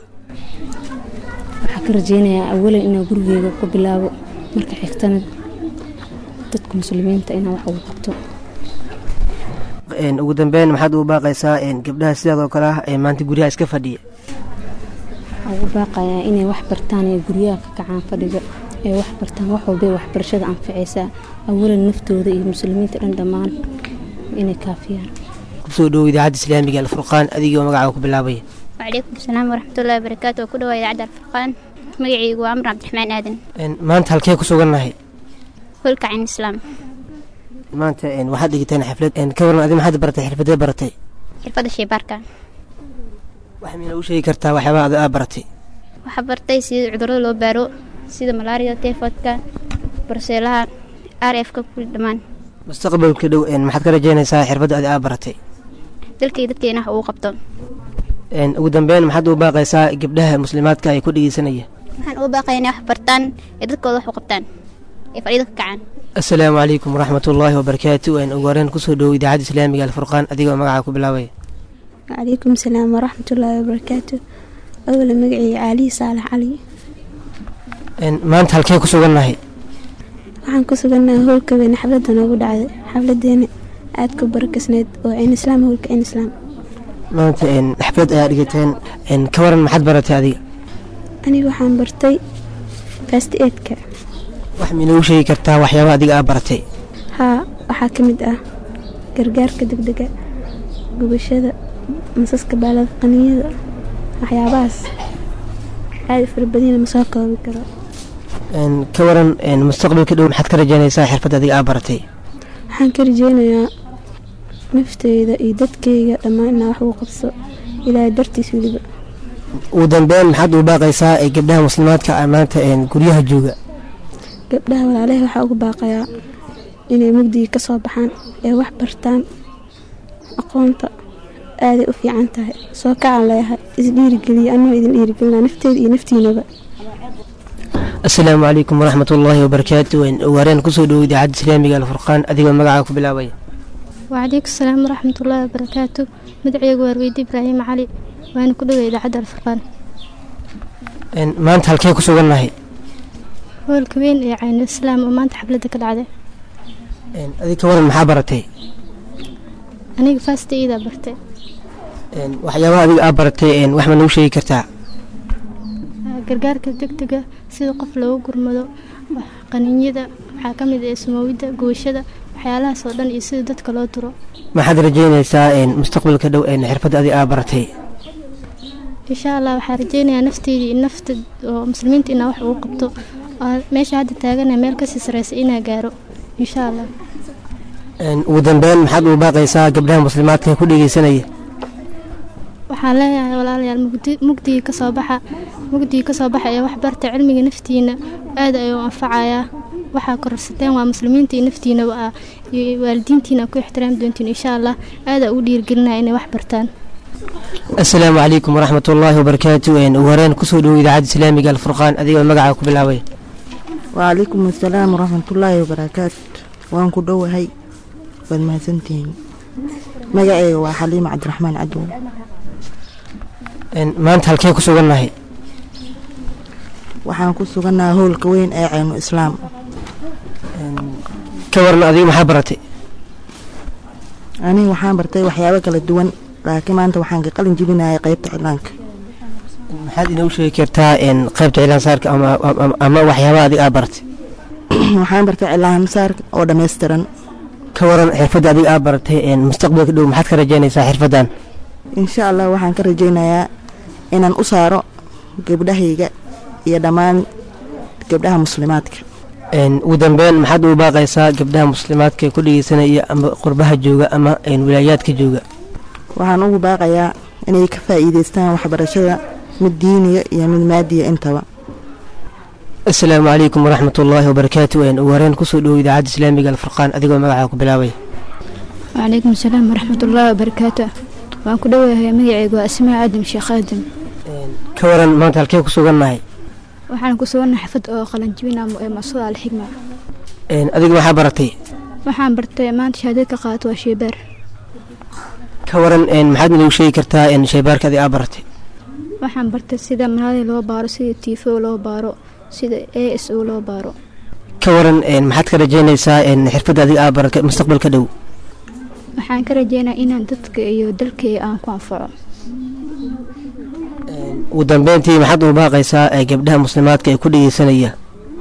waxaa ka rajeynayaa awalan inaan gurigeyga ku bilaabo marka xigtana dadka muslimiinta inaan wax ugu qabto ugu dambeyn maxaad ugu baaqaysaa gabdhaha sidaadoo kale ah ee maanta guryaha iska fadhiya waxaa ugu baaqayaa inay wax bartaan ee guryaha ka kacaan fadhiga ee wax bartaan wax walbay waxbarashada anfacaysaa awalan naftooda iyo muslimiinta dhan dhammaan inay kaafiyaan kusoo dhawow idaacadda islaamiga alfurqaan adigoo magacaaga ku bilaabaya وعليكم السلام ورحمة الله وبركاته وكل واحد عدى الفرقان مقعي وعمر عبد الرحمن آدم maanta halkee ku sugannahay هولك عن الإسلام maanta waxaad dhigiteen xaflad ka waran adi maxaad baratay xirfadee baratay xirfadda shaybaarka wax miina u sheegi kartaa waxyaabaha adi aa baratay waxaa bartay sida cudurrada loo baaro sida malaariyada teefoodka barseelaha r f ka kuli dhammaan mustaqbalka dhow maxaad ka rajeynaysaa xirfadda adi aa baratay dalkay dadkeena wax ugu qabto ugu dambeyn maxaad u baaqaysaa gabdhaha muslimaadka ay ku dhegeysanaya waxaan uga baaqaya inay wax bartaan ee dadkooda wax u qabtaan ee fadhiida ka kacaan asalaamu calaykum waraxmatullaahi wabarakaatu ugu horeen kusoo dhawow idaacadda islaamiga alfurqaan adigoo magacaa ku bilaabaya وعليكم السلام ورحمة الله وبركاته أولا مقعي علي صالح علي maanta halkee ku sugannahay waxaan ku sugannahay howlka weyn xafladda noogu dhacday xafladeena aad ku barakasneyd oo cin islaam howlka cin islaam maanta xaflad ayaa dhigateen ka waran maxaad baratay adiga aniga waxaan bartay fast aidka wax miina u sheegi kartaa waxyaabaha adiga aa baratay haa waxaa ka mid ah gargaarka degdega gubashada masaska baalada qaniyada waxyaabahaas aada u farabadina ma soo koobi karo ka waran mustaqbalka dhow maxaad ka rajeynaysaa xirfadda adiga aa baratay waxaan ka rajeynayaa nafteyda iyo dadkeyga dhammaan inaa wax ugu qabso ilaahay dartiis weliba ugu dambeyn maxaad u baaqaysaa ee gabdhaha muslimaadka ah maanta guryaha jooga gabdhaha walaalahay waxaa ugu baaqayaa inay mugdiga ka soo baxaan ee wax bartaan aqoonta aaday u fiican tahay soo kacaan leeyahay isdhiirigeliya anoo idin dhiirigelina nafteeda iyo naftiinaba asalaamu calaykum waraxmatullaahi wabarakaatu ugu horeen kusoo dhawow idaacadda islaamiga alfurqaan adigoo magacaa ku bilaabaya وعليكم السلام ورحمة الله وبركاته مدعي ورويد إبراهيم علي وأنا كل إذاعة الفرقان maanta halkee ku sugannahay هو الكوين يعني الإسلام وما أنت حفلتك العادة adi ka waran maxaa baratay aniga fast aidaa bartay waxyaabaha adiga aa baratay wax ma nagu sheegi kartaa gargaarka degdega sida qof loogu gurmado qaniinyada waxaa ka mid ah sumowidda gubashada waxyaalahaas oo dhan iyo sida dadka loo duro maxaad rajeynaysaa mustaqbalka dhow xirfadda adiga aa baratay insha allah waxaa rajeynayaa nafteydii iyo nafta oo muslimiinta inaa wax ugu qabto oo meesha hadda taagana meel kasii sareysa inaa gaaro insha allah ugu dambeyn maxaad ugu baaqaysaa gabdhaha muslimaadka ku dhegeysanaya waxaan leeyahay walaalayaal mugdi mugdigii kasoo baxa mugdigii kasoo baxa ee wax barta cilmiga naftiina aad ayuu anfacayaa waxaa kororsateen waa muslimiinta iyo naftiinaba ah iyo waalidiintiina ku ixtiraami doontiin insha allah aadaa ugu dhiirigelinaya inay wax bartaan asalaamu calaykum waraxmat ullaahi wabarakaatu ugu horeen kusoo dhowo idaacadda islaamiga alfurqaan adigoo magacaa ku bilaabay wcalaykum asalaam waraxmatullaahi wabarakaatu waan ku dhowahay waad mahadsantihiin magaceyga waa xaliima cabdiraxmaan cadow maanta halkee ku sugannahay waxaan ku sugannahay howlka weyn ee caynu islaam ka waran adiga maxaa baratay aniga waxaan bartay waxyaabo kala duwan laakiin maanta waxaan ka qalin jebinayay qaybta cilaanka maxaad inoogu sheegi kartaa qaybta cilaan saarka ama waxyaabaha adiga aa baratay waxaan bartay cilaan saarka oo dhammaystiran ka waran xirfadda adiga aa baratay mustaqbalka dhow maxaad ka rajeynaysaa xirfaddan insha allah waxaan ka rajaynayaa inaan u saaro gabdhahayga iyo dhammaan gabdhaha muslimaadka ugu dambeyn maxaad ugu baaqaysaa gabdhaha muslimaadka ee ku dhegeysanaya ama qurbaha jooga ama wilaayaadka jooga waxaan ugu baaqayaa inay ka faa'iidaystaan waxbarashada mid diiniya iyo mid maadiya intaba asalaamu calaykum waraxmat ullaahi wabarakaatu ugu horeen kusoo dhowo idaacadda islaamiga alfurqaan adigoo magacaa ku bilaabay wcalaykum asalaam waraxmat ullaahi wabarakaatu waan ku dhowahay magaceygu waa asmaa aadam sheekh aadam ka waran maanta halkee ku sugannahay waxaan ku sugannahay xafad oo qalanjibina ee masuda alxigma adiga maxaa baratay waxaan bartay maanta shahaadad ka qaato waa sheebaar ka waran maxaad inoogu sheegi kartaa shaybaarka adiga aa baratay waxaan bartay sida malaali loo baaro sida tifo loo baaro sida a s o loo baaro ka waran maxaad ka rajeynaysaa xirfadda adiga aa baratay mustaqbalka dhow waxaan ka rajeynaa inaan dadka iyo dalkay aan ku anfaco ugu dambeyntii maxaad ugu baaqaysaa gabdhaha muslimaadka ee ku dhegeysanaya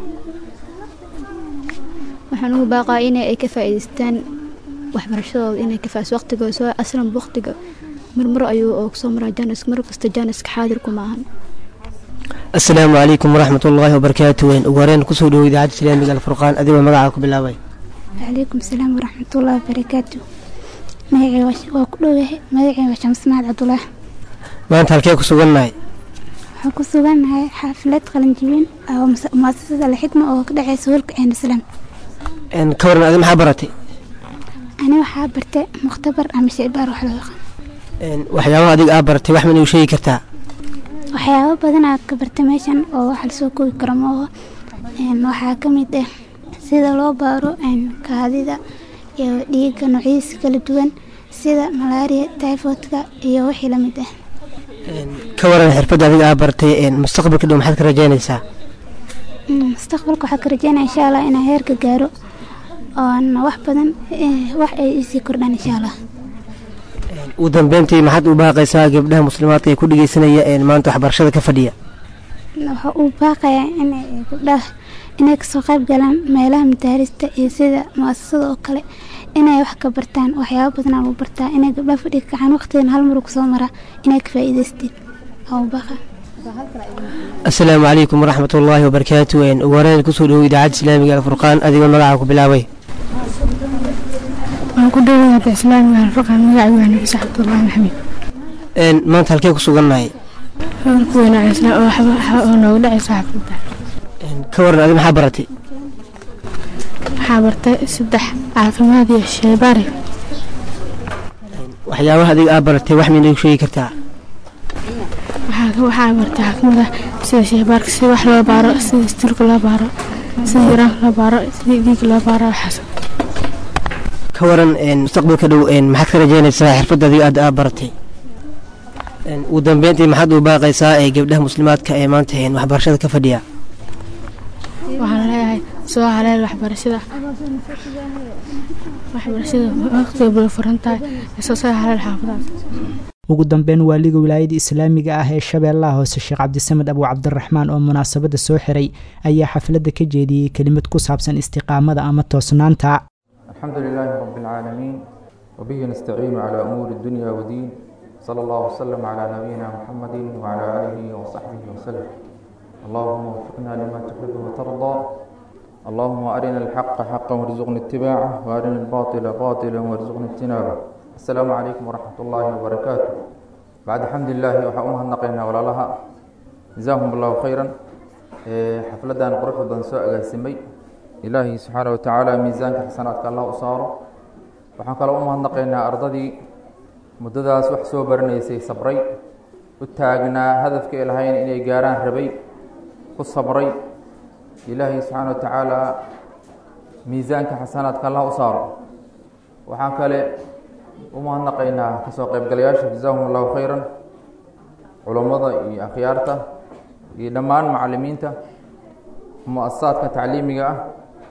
waxaan ugu baaqaa in ay ka faa'iidaystaan waxbarashadooda inay ka faa'iis waqtigooda soo aslan waqtiga marmar ayuu oo kusoo maraa jaanis mar kasta jaaniska xaadir kuma ahan asalaamu calaykum waraxmat ullaahi wabarakaatu ugu horeen kusoo dhowo idaacadda islaamiga alfurqaan adigoo magacaa ku bilaabay wcalaykum asalaam waraxmatullaahi wabarakaatu magacey waa ku dhowahay magacey waa shamsmaad cabdulaah maanta halkee ku sugannahay waxaan ku sugannahay xaafilad qalinjibin oo muasasada alxikma oo ka dhexeysa howlka ceen islaam ka waran adi maxaa baratay ani waxaa bartay mukhtabar ama shaybaar wax loo yaqaan waxyaabaha adiga aa baratay wax ma inuu sheegi kartaa waxyaabo badan aad ka bartay meeshan oo wax lasoo koobi karo maaho waxaa ka mid ah sida loo baaro kaadida iyo dhiigga noocyadiisa kala duwan sida malaria typhoidka iyo wixii lamid ah ka waran xirfadda adiga aa baratay mustaqbalka dhow maxaad ka rajeynaysaa mustaqbalka waxaa ka rajeynaya insha allah inaan heerka gaaro oon wax badan wax ay isii kordhaan insha allah ugu dambeyntii maxaad u baaqaysaa gabdhaha muslimaadka ee ku dhegeysanaya maanta waxbarashada ka fadhiya waxa uu baaqayaa inay gabdhaha inay kasoo qayb galaan meelaha madaarista iyo sida muasasada oo kale inay wax ka bartaan waxyaabo badanaa lagu bartaa inay gabdhaha fadhiga kacaan waqtigan hal maru kusoo maraa inay ka faa'iidaysteen uu baaqa asalaamu calaykum waraxmat ullaahi wabarakaatu ugu horeen kusoo dhowo idaacadda islaamiga alfurqaan adigoo magacaa ku bilaabay waan ku dhowaada islaamiga alfurqaan magacay waa nabis cabdullaahi maxamed maanta halkee ku sugannahay howlka weyna oo noogu dhacaysa xafladda ka waran adi maxaa baratay waxaa bartay saddex caafimaad iyo shaybaari waxyaabaha adiga aa baratay wax ma inoogu sheegi kartaa waxaa bartay caafimaada sida shaybaarka sida wax loo baaro sida istilka loo baaro sida yaraanka loo baaro sida dhiigga loo baaro waxaas ka waran mustaqbalka dhow maxaad ka rajeynaysaa xirfadda adiga aad aa baratay ugu dambeyntii maxaad u baaqaysaa ee gabdhaha muslimaadka ee maanta waxbarashada ka fadhiya waxaan leeyahay soo haleel waxbarashada waxbarashada waqtiga bula furan tahay soo soo haleel xaafadaas ugu dambeyn waaliga wilaayada islaamiga ah ee shabeellaha hoose sheekh cabdisamed abu cabdiraxmaan oo munaasabadda soo xiray ayaa xafladda ka jeediyey kelimad ku saabsan istiqaamada ama toosnaanta الحمد لله رب العالمين وبه نستعين على أمور الدنيا والدين صلى الله وسلم على نبينا محمد وعلى آله وصحبه وسلم اللهم وفقنا لما تحب وترضى اللهم أرنا الحق حقا وارزقنا اتباعه وأرنا الباطل باطلا وارزقنا اجتنابه السلام عليكم ورحمة الله وبركاته بعد حمد الله وحأمها النقينا ولا لها جزاهم الله خيرا حفلة قرح بن سوء سمي ilaahay subxaana watacaala miisaanka xasanaadka allah u saaro waxaan kaloo u mahadnaqaynaa ardadii muddadaas wax soo baranaysay sabray u taagnaa hadafka ay lahayn inay gaaraan rabay ku sabray ilaahay subxaana watacaala miisaanka xasanaadka allah u saaro waxaan kale u mahadnaqaynaa kasoo qaybgalayaasha jazaahum allahu khayran culammada iyo akhyaarta iyo dhammaan macalimiinta mu-asasaadka tacliimiga ah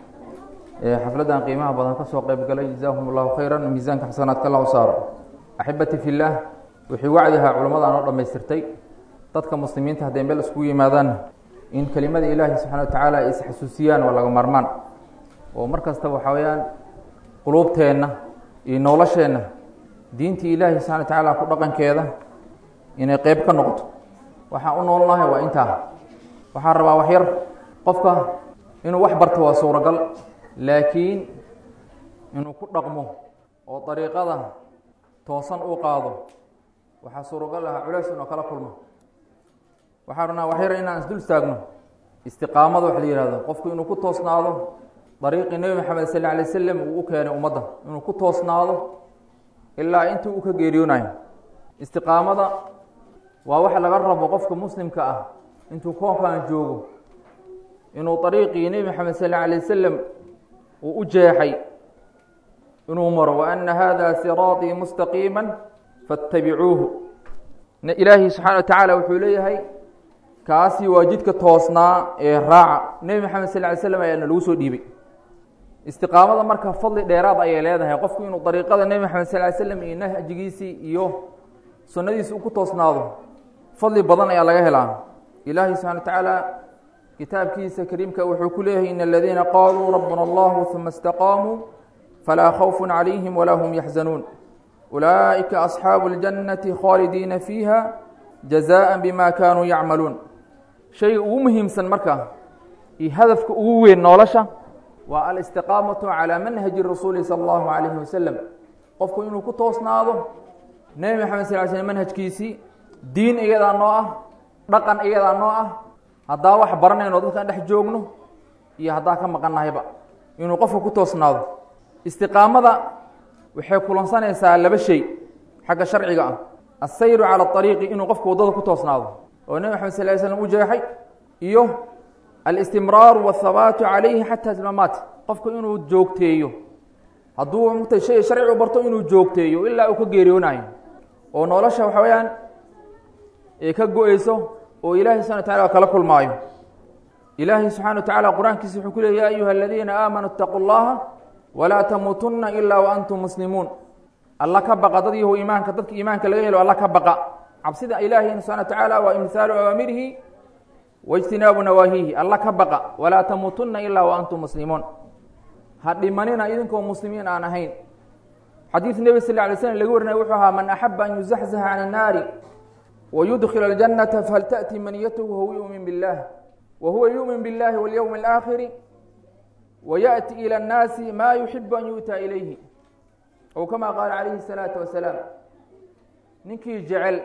xafladdan qiimaha badan ka soo qayb galay jazaahum allahu khayran miisaanka xasanaadka allah u saaro axibati fillaah wixii wacdihaa culammadaan oo dhammaystirtay dadka muslimiinta hadday meel iskugu yimaadaan in kelimada ilaahi subxana watacaala ay isxasuusiyaan waa laga maarmaan oo mar kasta waxaa weeyaan quluubteenna iyo nolosheenna diintii ilaahi subxana watacaala ku dhaqankeeda inay qeyb ka noqoto waxaan u noolnahay waa intaa waxaan rabaa wax yar qofka inuu wax barto waa suuragal laakiin inuu ku dhaqmo oo dariiqada toosan uu qaado waxaa suuragal aha culays inuu kala kulmo waxaan rabnaa wax yar inaan isdul istaagno istiqaamada wax la yihahdo qofku inuu ku toosnaado dariiqii nebi maxamed sal lla alay wasalam uu u keenay ummadda inuu ku toosnaado ilaa intii uu ka geeriyoonayo istiqaamada waa wax laga rabo qofka muslimka ah intuu koonkan joogo inuu dariiqii nebi maxamed sal alla alay wasalam uu u jeexay inuu maro waana hada siraaطii mustaqiima faاtabicuuhu ilaahi subxana wa tacaala wuxuu leeyahay kaasi waa jidka toosnaa ee raaca nebi maxamed sal ly slam ayaana lagu soo dhiibay istiqaamada marka fadli dheeraad ayay leedahay qofku inuu dariiqada nebi maxamed sal ly slam iyo nahjigiisii iyo sunnadiisi uu ku toosnaado fadli badan ayaa laga helaa ilaahi subxana wa tacaala kitaabkiisa kariimka wuxuu ku leeyahay in aladiina qaaluu rabbuna allahu uma istaqaamuu falaa khawfu calayhim walaa hum yaxzanuun ulaa'ika asxaabu اljannati khaalidiina fiiha jazaءa bima kaanuu yacmaluun shayga ugu muhiimsan marka iyo hadafka ugu weyn nolosha waa alistiqaamatu calaa manhaji rasuuli sala allahu calayhi wasalam qofku inuu ku toosnaado nebi maxamed sal ly slm manhajkiisii diin iyadaa noo ah dhaqan iyadaa noo ah haddaa wax baranayno dadkaan dhex joogno iyo haddaa ka maqannahayba inuu qofka ku toosnaado istiqaamada waxay kulansanaysaa laba shay xagga sharciga ah asayru cala ariiqi inuu qofka waddada ku toosnaado oo nebi maxamed sal ly slam u jeexay iyo alistimraaru waathabaatu calayhi xataa tilmaamaat qofku inuu joogteeyo hadduu mugta shay sharci u barto inuu joogteeyo ilaa uu ka geeriyoonayo oo nolosha waxa weeyaan ee ka go-eyso oo ilaahay subxana wa tacala kala kulmaayo ilaahay subxana wa tacala qur-aankiisa wuxuu ku leey ya ayuha aladiina aamanuu itaquu llaha walaa tamuutunna ilaa wa antum muslimuun alla ka baqa dad yahu iimaanka dadka iimaanka laga helo alla ka baqa cabsida ilaahay subxana wa tacaala waa imtisaalu awaamirihi waijtinaabu nawaahihi alla ka baqa walaa tamuutunna ilaa wa antum muslimuun ha dhimanina idinkoo muslimiin aan ahayn xadiid nebi sal lay slm laga warinaya wuxuu ahaa man axaba an yuzaxzaxa can الnaari wayudkil اljannata faltaأti maniyatuhu wahuwa yumin biاllah wahuwa yumin biاllahi walyowm اlآakhiri wayaأti ilى الnaasi ma yuxibu an yu'ta ilayhi ow kama qaala calayhi الsalaaةu wasalaam ninkii jecel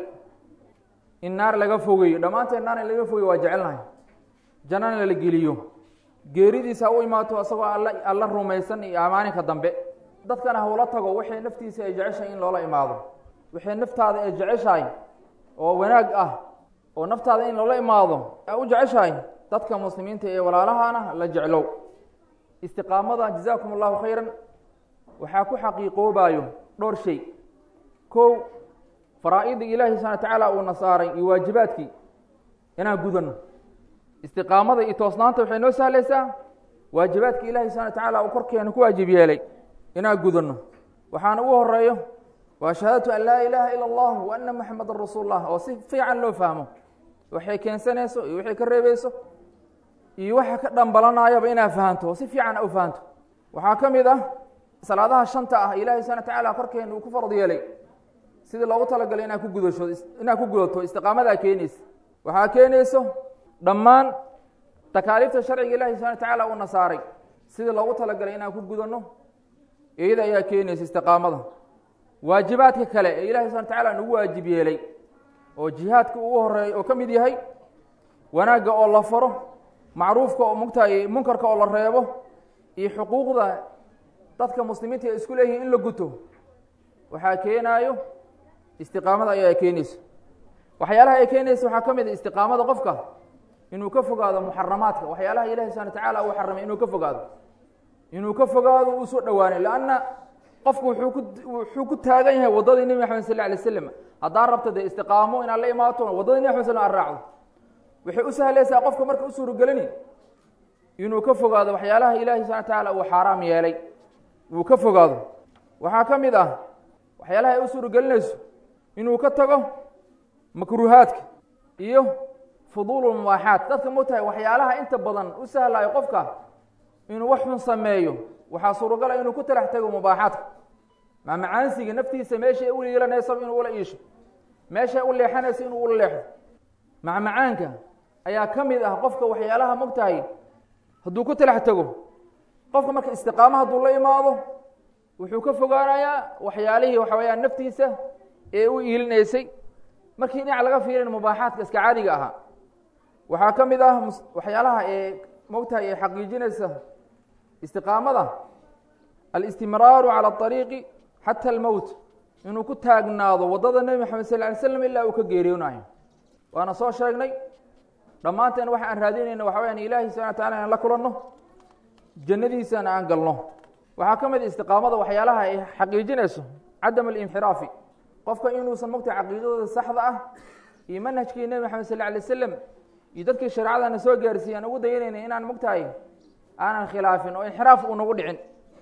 in naar laga fogeeyo dhammaanteen naar in laga fogeyo waa jecelnahay jannana la geliyo geeridiisa ha u imaato isagoo alla alla rumaysan iyo amaaninka dambe dadkana hawla tago waxay naftiisa ay jeceshahay in loola imaado waxay naftaada ay jeceshahay oo wanaag ah oo naftaada in loola imaado a u jeceshahay dadka muslimiinta ee walaalahana la jeclow istiqaamada jazaakum allahu khayran waxaa ku xaqiiqoobayo dhowr shay kow faraa-idii ilaahi subxana wa tacaala uuna saaray iyo waajibaadkii inaan gudano istiqaamada iyo toosnaanta waxay noo sahlaysaa waajibaadka ilaahay subxana watacaala uu korkeena ku waajib yeelay inaan gudanno waxaana ugu horeeyo waa shahaadatu an laa ilaaha ila allah wa ana moxamedan rasuul lah oo si fiican loo fahmo waxay keensanayso iyo waxay ka reebeyso iyo waxa ka dhambalanayaba inaad fahanto oo si fiican u fahanto waxaa ka mid ah salaadaha shanta ah ilaahay subana watacaala korkeena uu ku farad yeelay sidii loogu talagalay inaad ku gudasho inaad ku gudato istiqaamadaa keenaysa waxaa keenayso dhammaan takaaliifta sharciga ilahi subana watacaala uuna saaray sidii loogu talagalay inaan ku gudanno iyada ayaa keenaysa istiqaamada waajibaadka kale ee ilahi subana watacaala nagu waajib yeelay oo jihaadka ugu horeeya oo ka mid yahay wanaagga oo la faro macruufka oo mugtahay munkarka oo la reebo iyo xuquuqda dadka muslimiinta ay isku leeyihiin in la guto waxaa keenaayo istiqaamada ayaa keenaysa waxyaalaha ay keenaysa waxaa ka mid a istiqaamada qofka inuu ka fogaado muxaramaadka waxyaalaha ilahi subana watacaala uu xaramay inuu ka fogaado inuu ka fogaado uu soo dhowaanay lanna qofku wuxuu ku wuxuu ku taagan yahay waddadii nebi maxamed sal alay slam haddaa rabta dee istiqaamo inaad la imaato waddadii nebi maxamed sl aad raacdo waxay u sahlaysaa qofka marka u suuragelini inuu ka fogaado waxyaalaha ilahi subana watacaala uu xaaraam yeelay uu ka fogaado waxaa ka mid ah waxyaalaha ay u suuragelinayso inuu ka tago makruuhaadka iyo fuduulu mubaaxaat dadka mogtahay waxyaalaha inta badan u sahlayo qofka inuu wax xun sameeyo waxaa suuragala inuu ku talax tago mubaaxaadka maamacaansiga naftiisa meeshay u yeelanaysa inuu ula iisho meeshay u leexanaysa inuu ula leexo macmacaanka ayaa ka mid ah qofka waxyaalaha mogtahay hadduu ku talax tago qofka marka istiqaamo hadduu la imaado wuxuu ka fogaanayaa waxyaalihii waxa weyaan naftiisa ee u iilinaysay markii dhinac laga fiirin mubaaxaadka iska caadiga ahaa waxaa ka mid ah waxyaalaha ee mogtahay ee xaqiijinaysa istiqaamada alistimraaru calى اطariiqi xata almowt inuu ku taagnaado waddada nebi maxamed sal ly slam ilaa uu ka geeriyoonayo waana soo sheegnay dhammaanteen waxa aan raadinayna waxa weyaan ilaahi subana wa tacala inaan la kulanno jannadiisana aan galno waxaa ka mid istiqaamada waxyaalaha ay xaqiijinayso cadam alinxiraafi qofka inuusan mogtahay caqiidadooda saxda ah iyo manhajkii nebi maxamed sal alay slam iyo dadkii shareecadana soo gaarsiiye aan ugu dayanayna inaan mogtahay aanan khilaafin oo inxiraaf uu nagu dhicin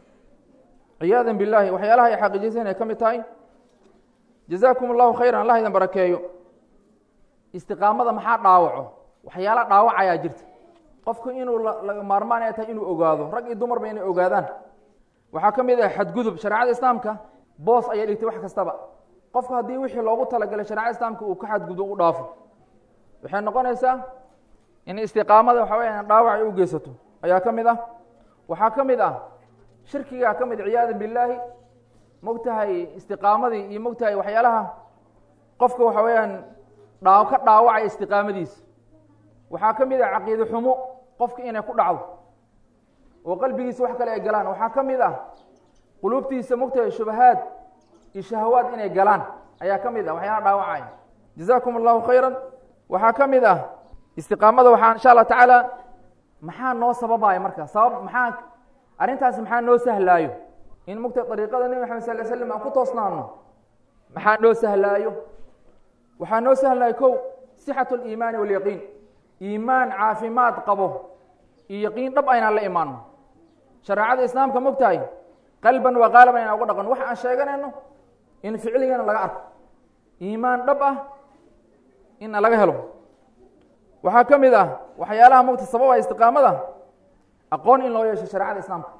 ciyaada billahi waxyaalaha ay xaqiijiseen ay ka mid tahay jazaakum allahu khayran allah idin barakeeyo istiqaamada maxaa dhaawaco waxyaala dhaawac ayaa jirta qofku inuu laga maarmaan ay tahay inuu ogaado rag iyo dumarba inay ogaadaan waxaa ka mid ah xadgudub shareecada islaamka boos ayay dhigtay wax kastaba qofku haddii wixii loogu talagalay shareecada islaamka uu ka xadgudbo u dhaafo waxay noqonaysaa in istiqaamada waxa weya dhaawac ay u geysato ayaa ka mid ah waxaa ka mid ah shirkigaa ka mid ciyaada billaahi mogtahay istiqaamadii iyo mogtahay waxyaalaha qofka waxa weeyaan dhaa ka dhaawacaya istiqaamadiisa waxaa ka mid ah caqiide xumo qofka inay ku dhacdo oo qalbigiisa wax kale ay galaan waxaa ka mid ah quluubtiisa mogtahay shubahaad iyo shahawaad inay galaan ayaa ka mid ah waxyaala dhaawacaya jazaakum allahu khayran waxaa ka mid ah istiqaamada waxaa insha allah tacaala maxaa noo sababaya marka sabab maxaa arrintaasi maxaa noo sahlaayo in mogtahay dariiqada nebi maxamed sal ly slam aan ku toosnaano maxaa noo sahlaayo waxaa noo sahlaayo kow sixatu aliimaani walyaqiin iimaan caafimaad qabo iyo yaqiin dhab aynaan la imaano shareecada islaamka mogtahay qalban waa qaalaban inaan uga dhaqan waxa aan sheeganayno in ficligana laga arko iimaan dhab ah in laga helo waxaa ka mid ah waxyaalaha mogta sababa istiqaamada aqoon in loo yeesho shareecada islaamka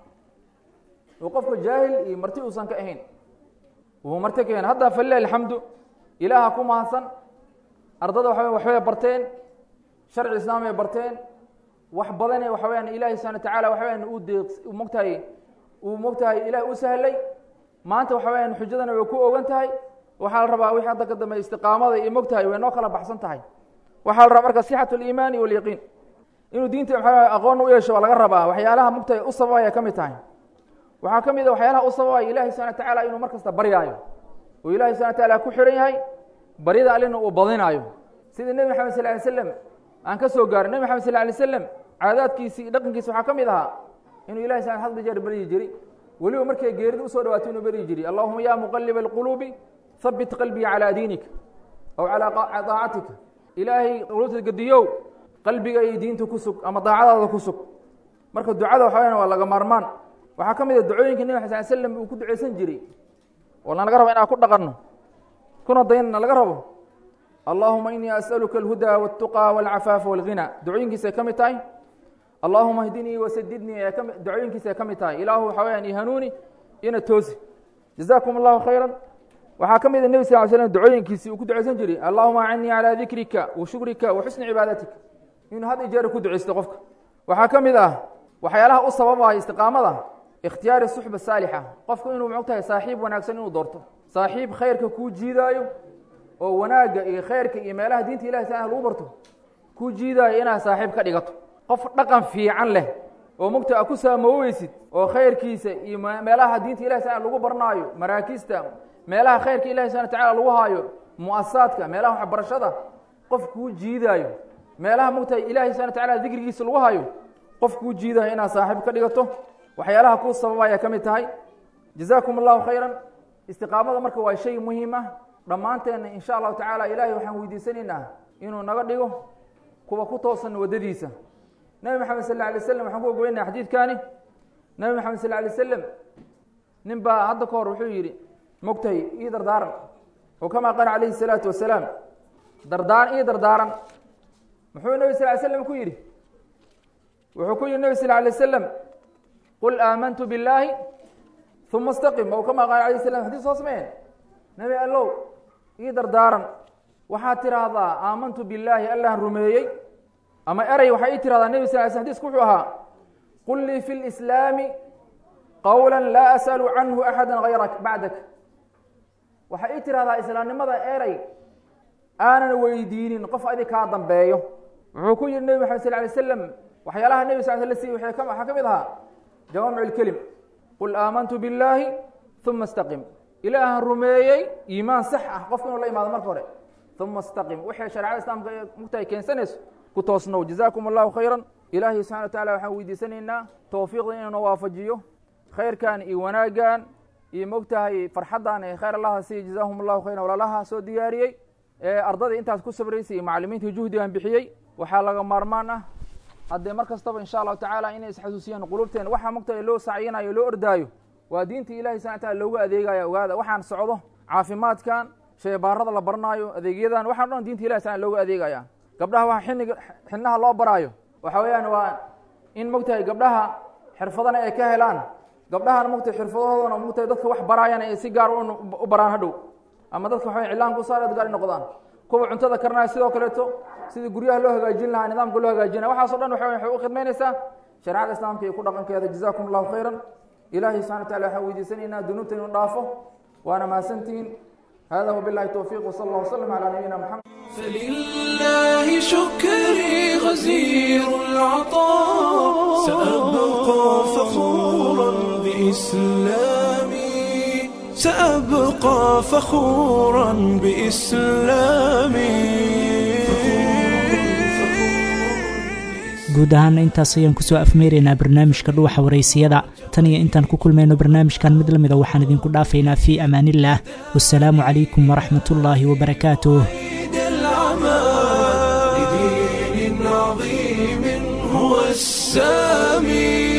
oo qofka jaahil iyo marti uusan ka ahayn uu marti ka ahayn hadda falilah alxamdu ilaaha ku mahadsan ardada waxa waxbay barteen sharci islaamay barteen wax badane waxa weyaan ilaahi subana wa tacaala waxa weyaan uu deeq mogtahay uu mogtahay ilaah u sahlay maanta waxa weyaan xujadana way ku ogan tahay waxaa la rabaa wixii hadda ka dambe istiqaamada iyo mogtahay way noo kala baxsan tahay waxaa la rabaa marka sixatu aliimaani walyaqiin inuu diinta waxa aqoon u yeesho waa laga rabaa waxyaalaha mogtahay u sababaya ka mid tahay waxaa ka mid a waxyaalaha u sababaya ilahi subana wa tacaala inuu mar kasta baryaayo oo ilahi subana wa taala ku xihan yahay baryada allina uu badinaayo sidii nebi maxamed sal lay slam aan ka soo gaarin nebi maxamed sal lay slam caadaadkiisi iyo dhaqankiisa waxaa ka mid ahaa inuu ilahi sal hadli jeer baryi jiri weliba markay geerida usoo dhawaato inuu baryi jiri allahuma ya muqaliba alquluubi habit qalbii calaa diinika aw calaa daacatika ilaahay quluubta gediyow qalbiga iyo diinta ku sug ama daacadaada ku sug marka ducada waxa weyaan waa laga maarmaan waxaa ka mid a ducooyinka nebi xasan sal slam uu ku duceysan jiray oo na laga rabo inaan ku dhaqanno kuna daynana laga rabo allahuma inii as'aluka alhudaa waltuqaa walcafaafa walghina ducooyinkiisay ka mid tahay allahuma hdinii wasadidnii ee kami ducooyinkiisay ka mid tahay ilaahu waxa weyaan i hanuuni ina toosi jazaakum allahu khayran waxaa ka mid a nebi sal ly slam ducooyinkiisii uu ku duceysan jiray allahuma acinnii calaa dikrika wa shukrika wa xusni cibaadatika inuu had i jeer ku duceysto qofka waxaa ka mid ah waxyaalaha u sababaya istiqaamada ikhtiyaari suxba saalixa qofku inuu muxuu tahay saaxiib wanaagsan inuu doorto saaxiib khayrka kuu jiidaayo oo wanaagga iyo khayrka iyo meelaha diinta ilahi taala lagu barto kuu jiidaayo inaad saaxiib ka dhigato qof dhaqan fiican leh oo mugta a ku saamooweysid oo khayrkiisa iyo meelaha diinta ilahi taala lagu barnaayo maraakiista meelaha khayrka ilahi subana tacala lagu haayo mu'asasaadka meelaha waxbarashada qof kuu jiidaayo meelaha mugta ilahi subana tacala dikrigiisa lagu hayo qof kuu jiidaayo inaad saaxiib ka dhigato waxyaalaha kuu sababaya ka mid tahay jazaakum allahu khayran istiqaamada marka waa shay muhiim ah dhammaanteenna in sha allahu tacaala ilaahay waxaan weydiisanaynaa inuu naga dhigo kuwa ku toosan waddadiisa nebi maxamed sal alla alay slam waxaan ku ogoynaa xadiidkaani nebi maxamed sal alay slam nin baa hadda ka hor wuxuu yidhi mogtahay ii dardaaran oo kamaa qaala calayhi salaatu wasalaam dardaaran ii dardaaran muxuu nebi sal ly slam ku yidhi wuxuu ku yidhi nebi sal alay slam qul aamantu billaahi uma istaqim ow kamaa qaala alayh slam xadis soo sameen nebi allow ii dardaaran waxaad tiraahdaa aamantu billaahi allahan rumeeyey ama erey waxaa ii tirahdaa nebi sal l sl xadisku wuxuu ahaa qul lii fi lislaami qowla laa as'alu canhu axada hayrak bacdak waxaa ii tirahdaa islaamnimada erey aanan weydiinin qof adig kaa dambeeyo wuxuu ku yihi nebi maxamed sal lay slam waxyaalaha nebi sal sl siy waxaa ka mid ahaa jawaamic lkelim qul aamantu billaahi uma istaqim ilaahan rumeeyey iimaan sax ah qofka inuu la imaado marka hore uma istaqim waxay shareecada islaamka mugtahay keensanayso ku toosnow jazaakum allahu khayran ilaahay subxana wa tacala waxaan weydiisanaynaa towfiiqda inuu na waafajiyo khayrkan iyo wanaaggan iyo mogtahay farxaddan ee khayr allaha siiya jazaahum allahu khayran walaalaha soo diyaariyey ee ardadii intaas ku sabraysay iyo macalimiintii juhdigan bixiyey waxaa laga maarmaan ah haddee mar kastaba insha allahu tacaala inay isxasuusiyaan qulubteen waxaa mogtahay loo sacyinayo loo ordaayo waa diinta ilahi subana taala loogu adeegaya ogaada waxaan socdo caafimaadkan sheebaarada la baranaayo adeegyadan waxaan o dhan diinta ilahi subana loogu adeegaya gabdhaha waxa xiniga xinaha loo baraayo waxa weeyaan waa in mogtahay gabdhaha xirfadana ay ka helaan gabdhahana mogtahay xirfadahoodana mogtahay dadka wax baraayana ay si gaar u baraan hadhow ama dadka waxa cilaan ku saar gaar noqdaan kuwa cuntada karnaya sidoo kaleeto sidii guryaha loo hagaajin lahaa nidaamka loo hagaajinaya waxaaso dhan waxa waxay u khidmaynaysaa shareecada islaamka iyo ku dhaqankeeda jazaakum allahu khayran ilahi subxana wa tacala waxaan weydiisanaynaa dunuubta inuu dhaafo waana mahadsantihiin hada wabillahi towfiiq wsala allah wslam calaa nabiyina maxamed فلله شكري غزير العطاء سأبقى فخورا بإسلامي سأبقى فخورا بإسلامي guud ahaana intaas ayaan kusoo afmeeraynaa barnaamijka dhuuxa waraysiyada tan iyo intaan ku kulmayno barnaamijkan mid lamida waxaan idinku dhaafaynaa fii amaaniillah wasalaamu calaykum waraxmatullaahi wabarakaatuh لدين عظيم هو السامي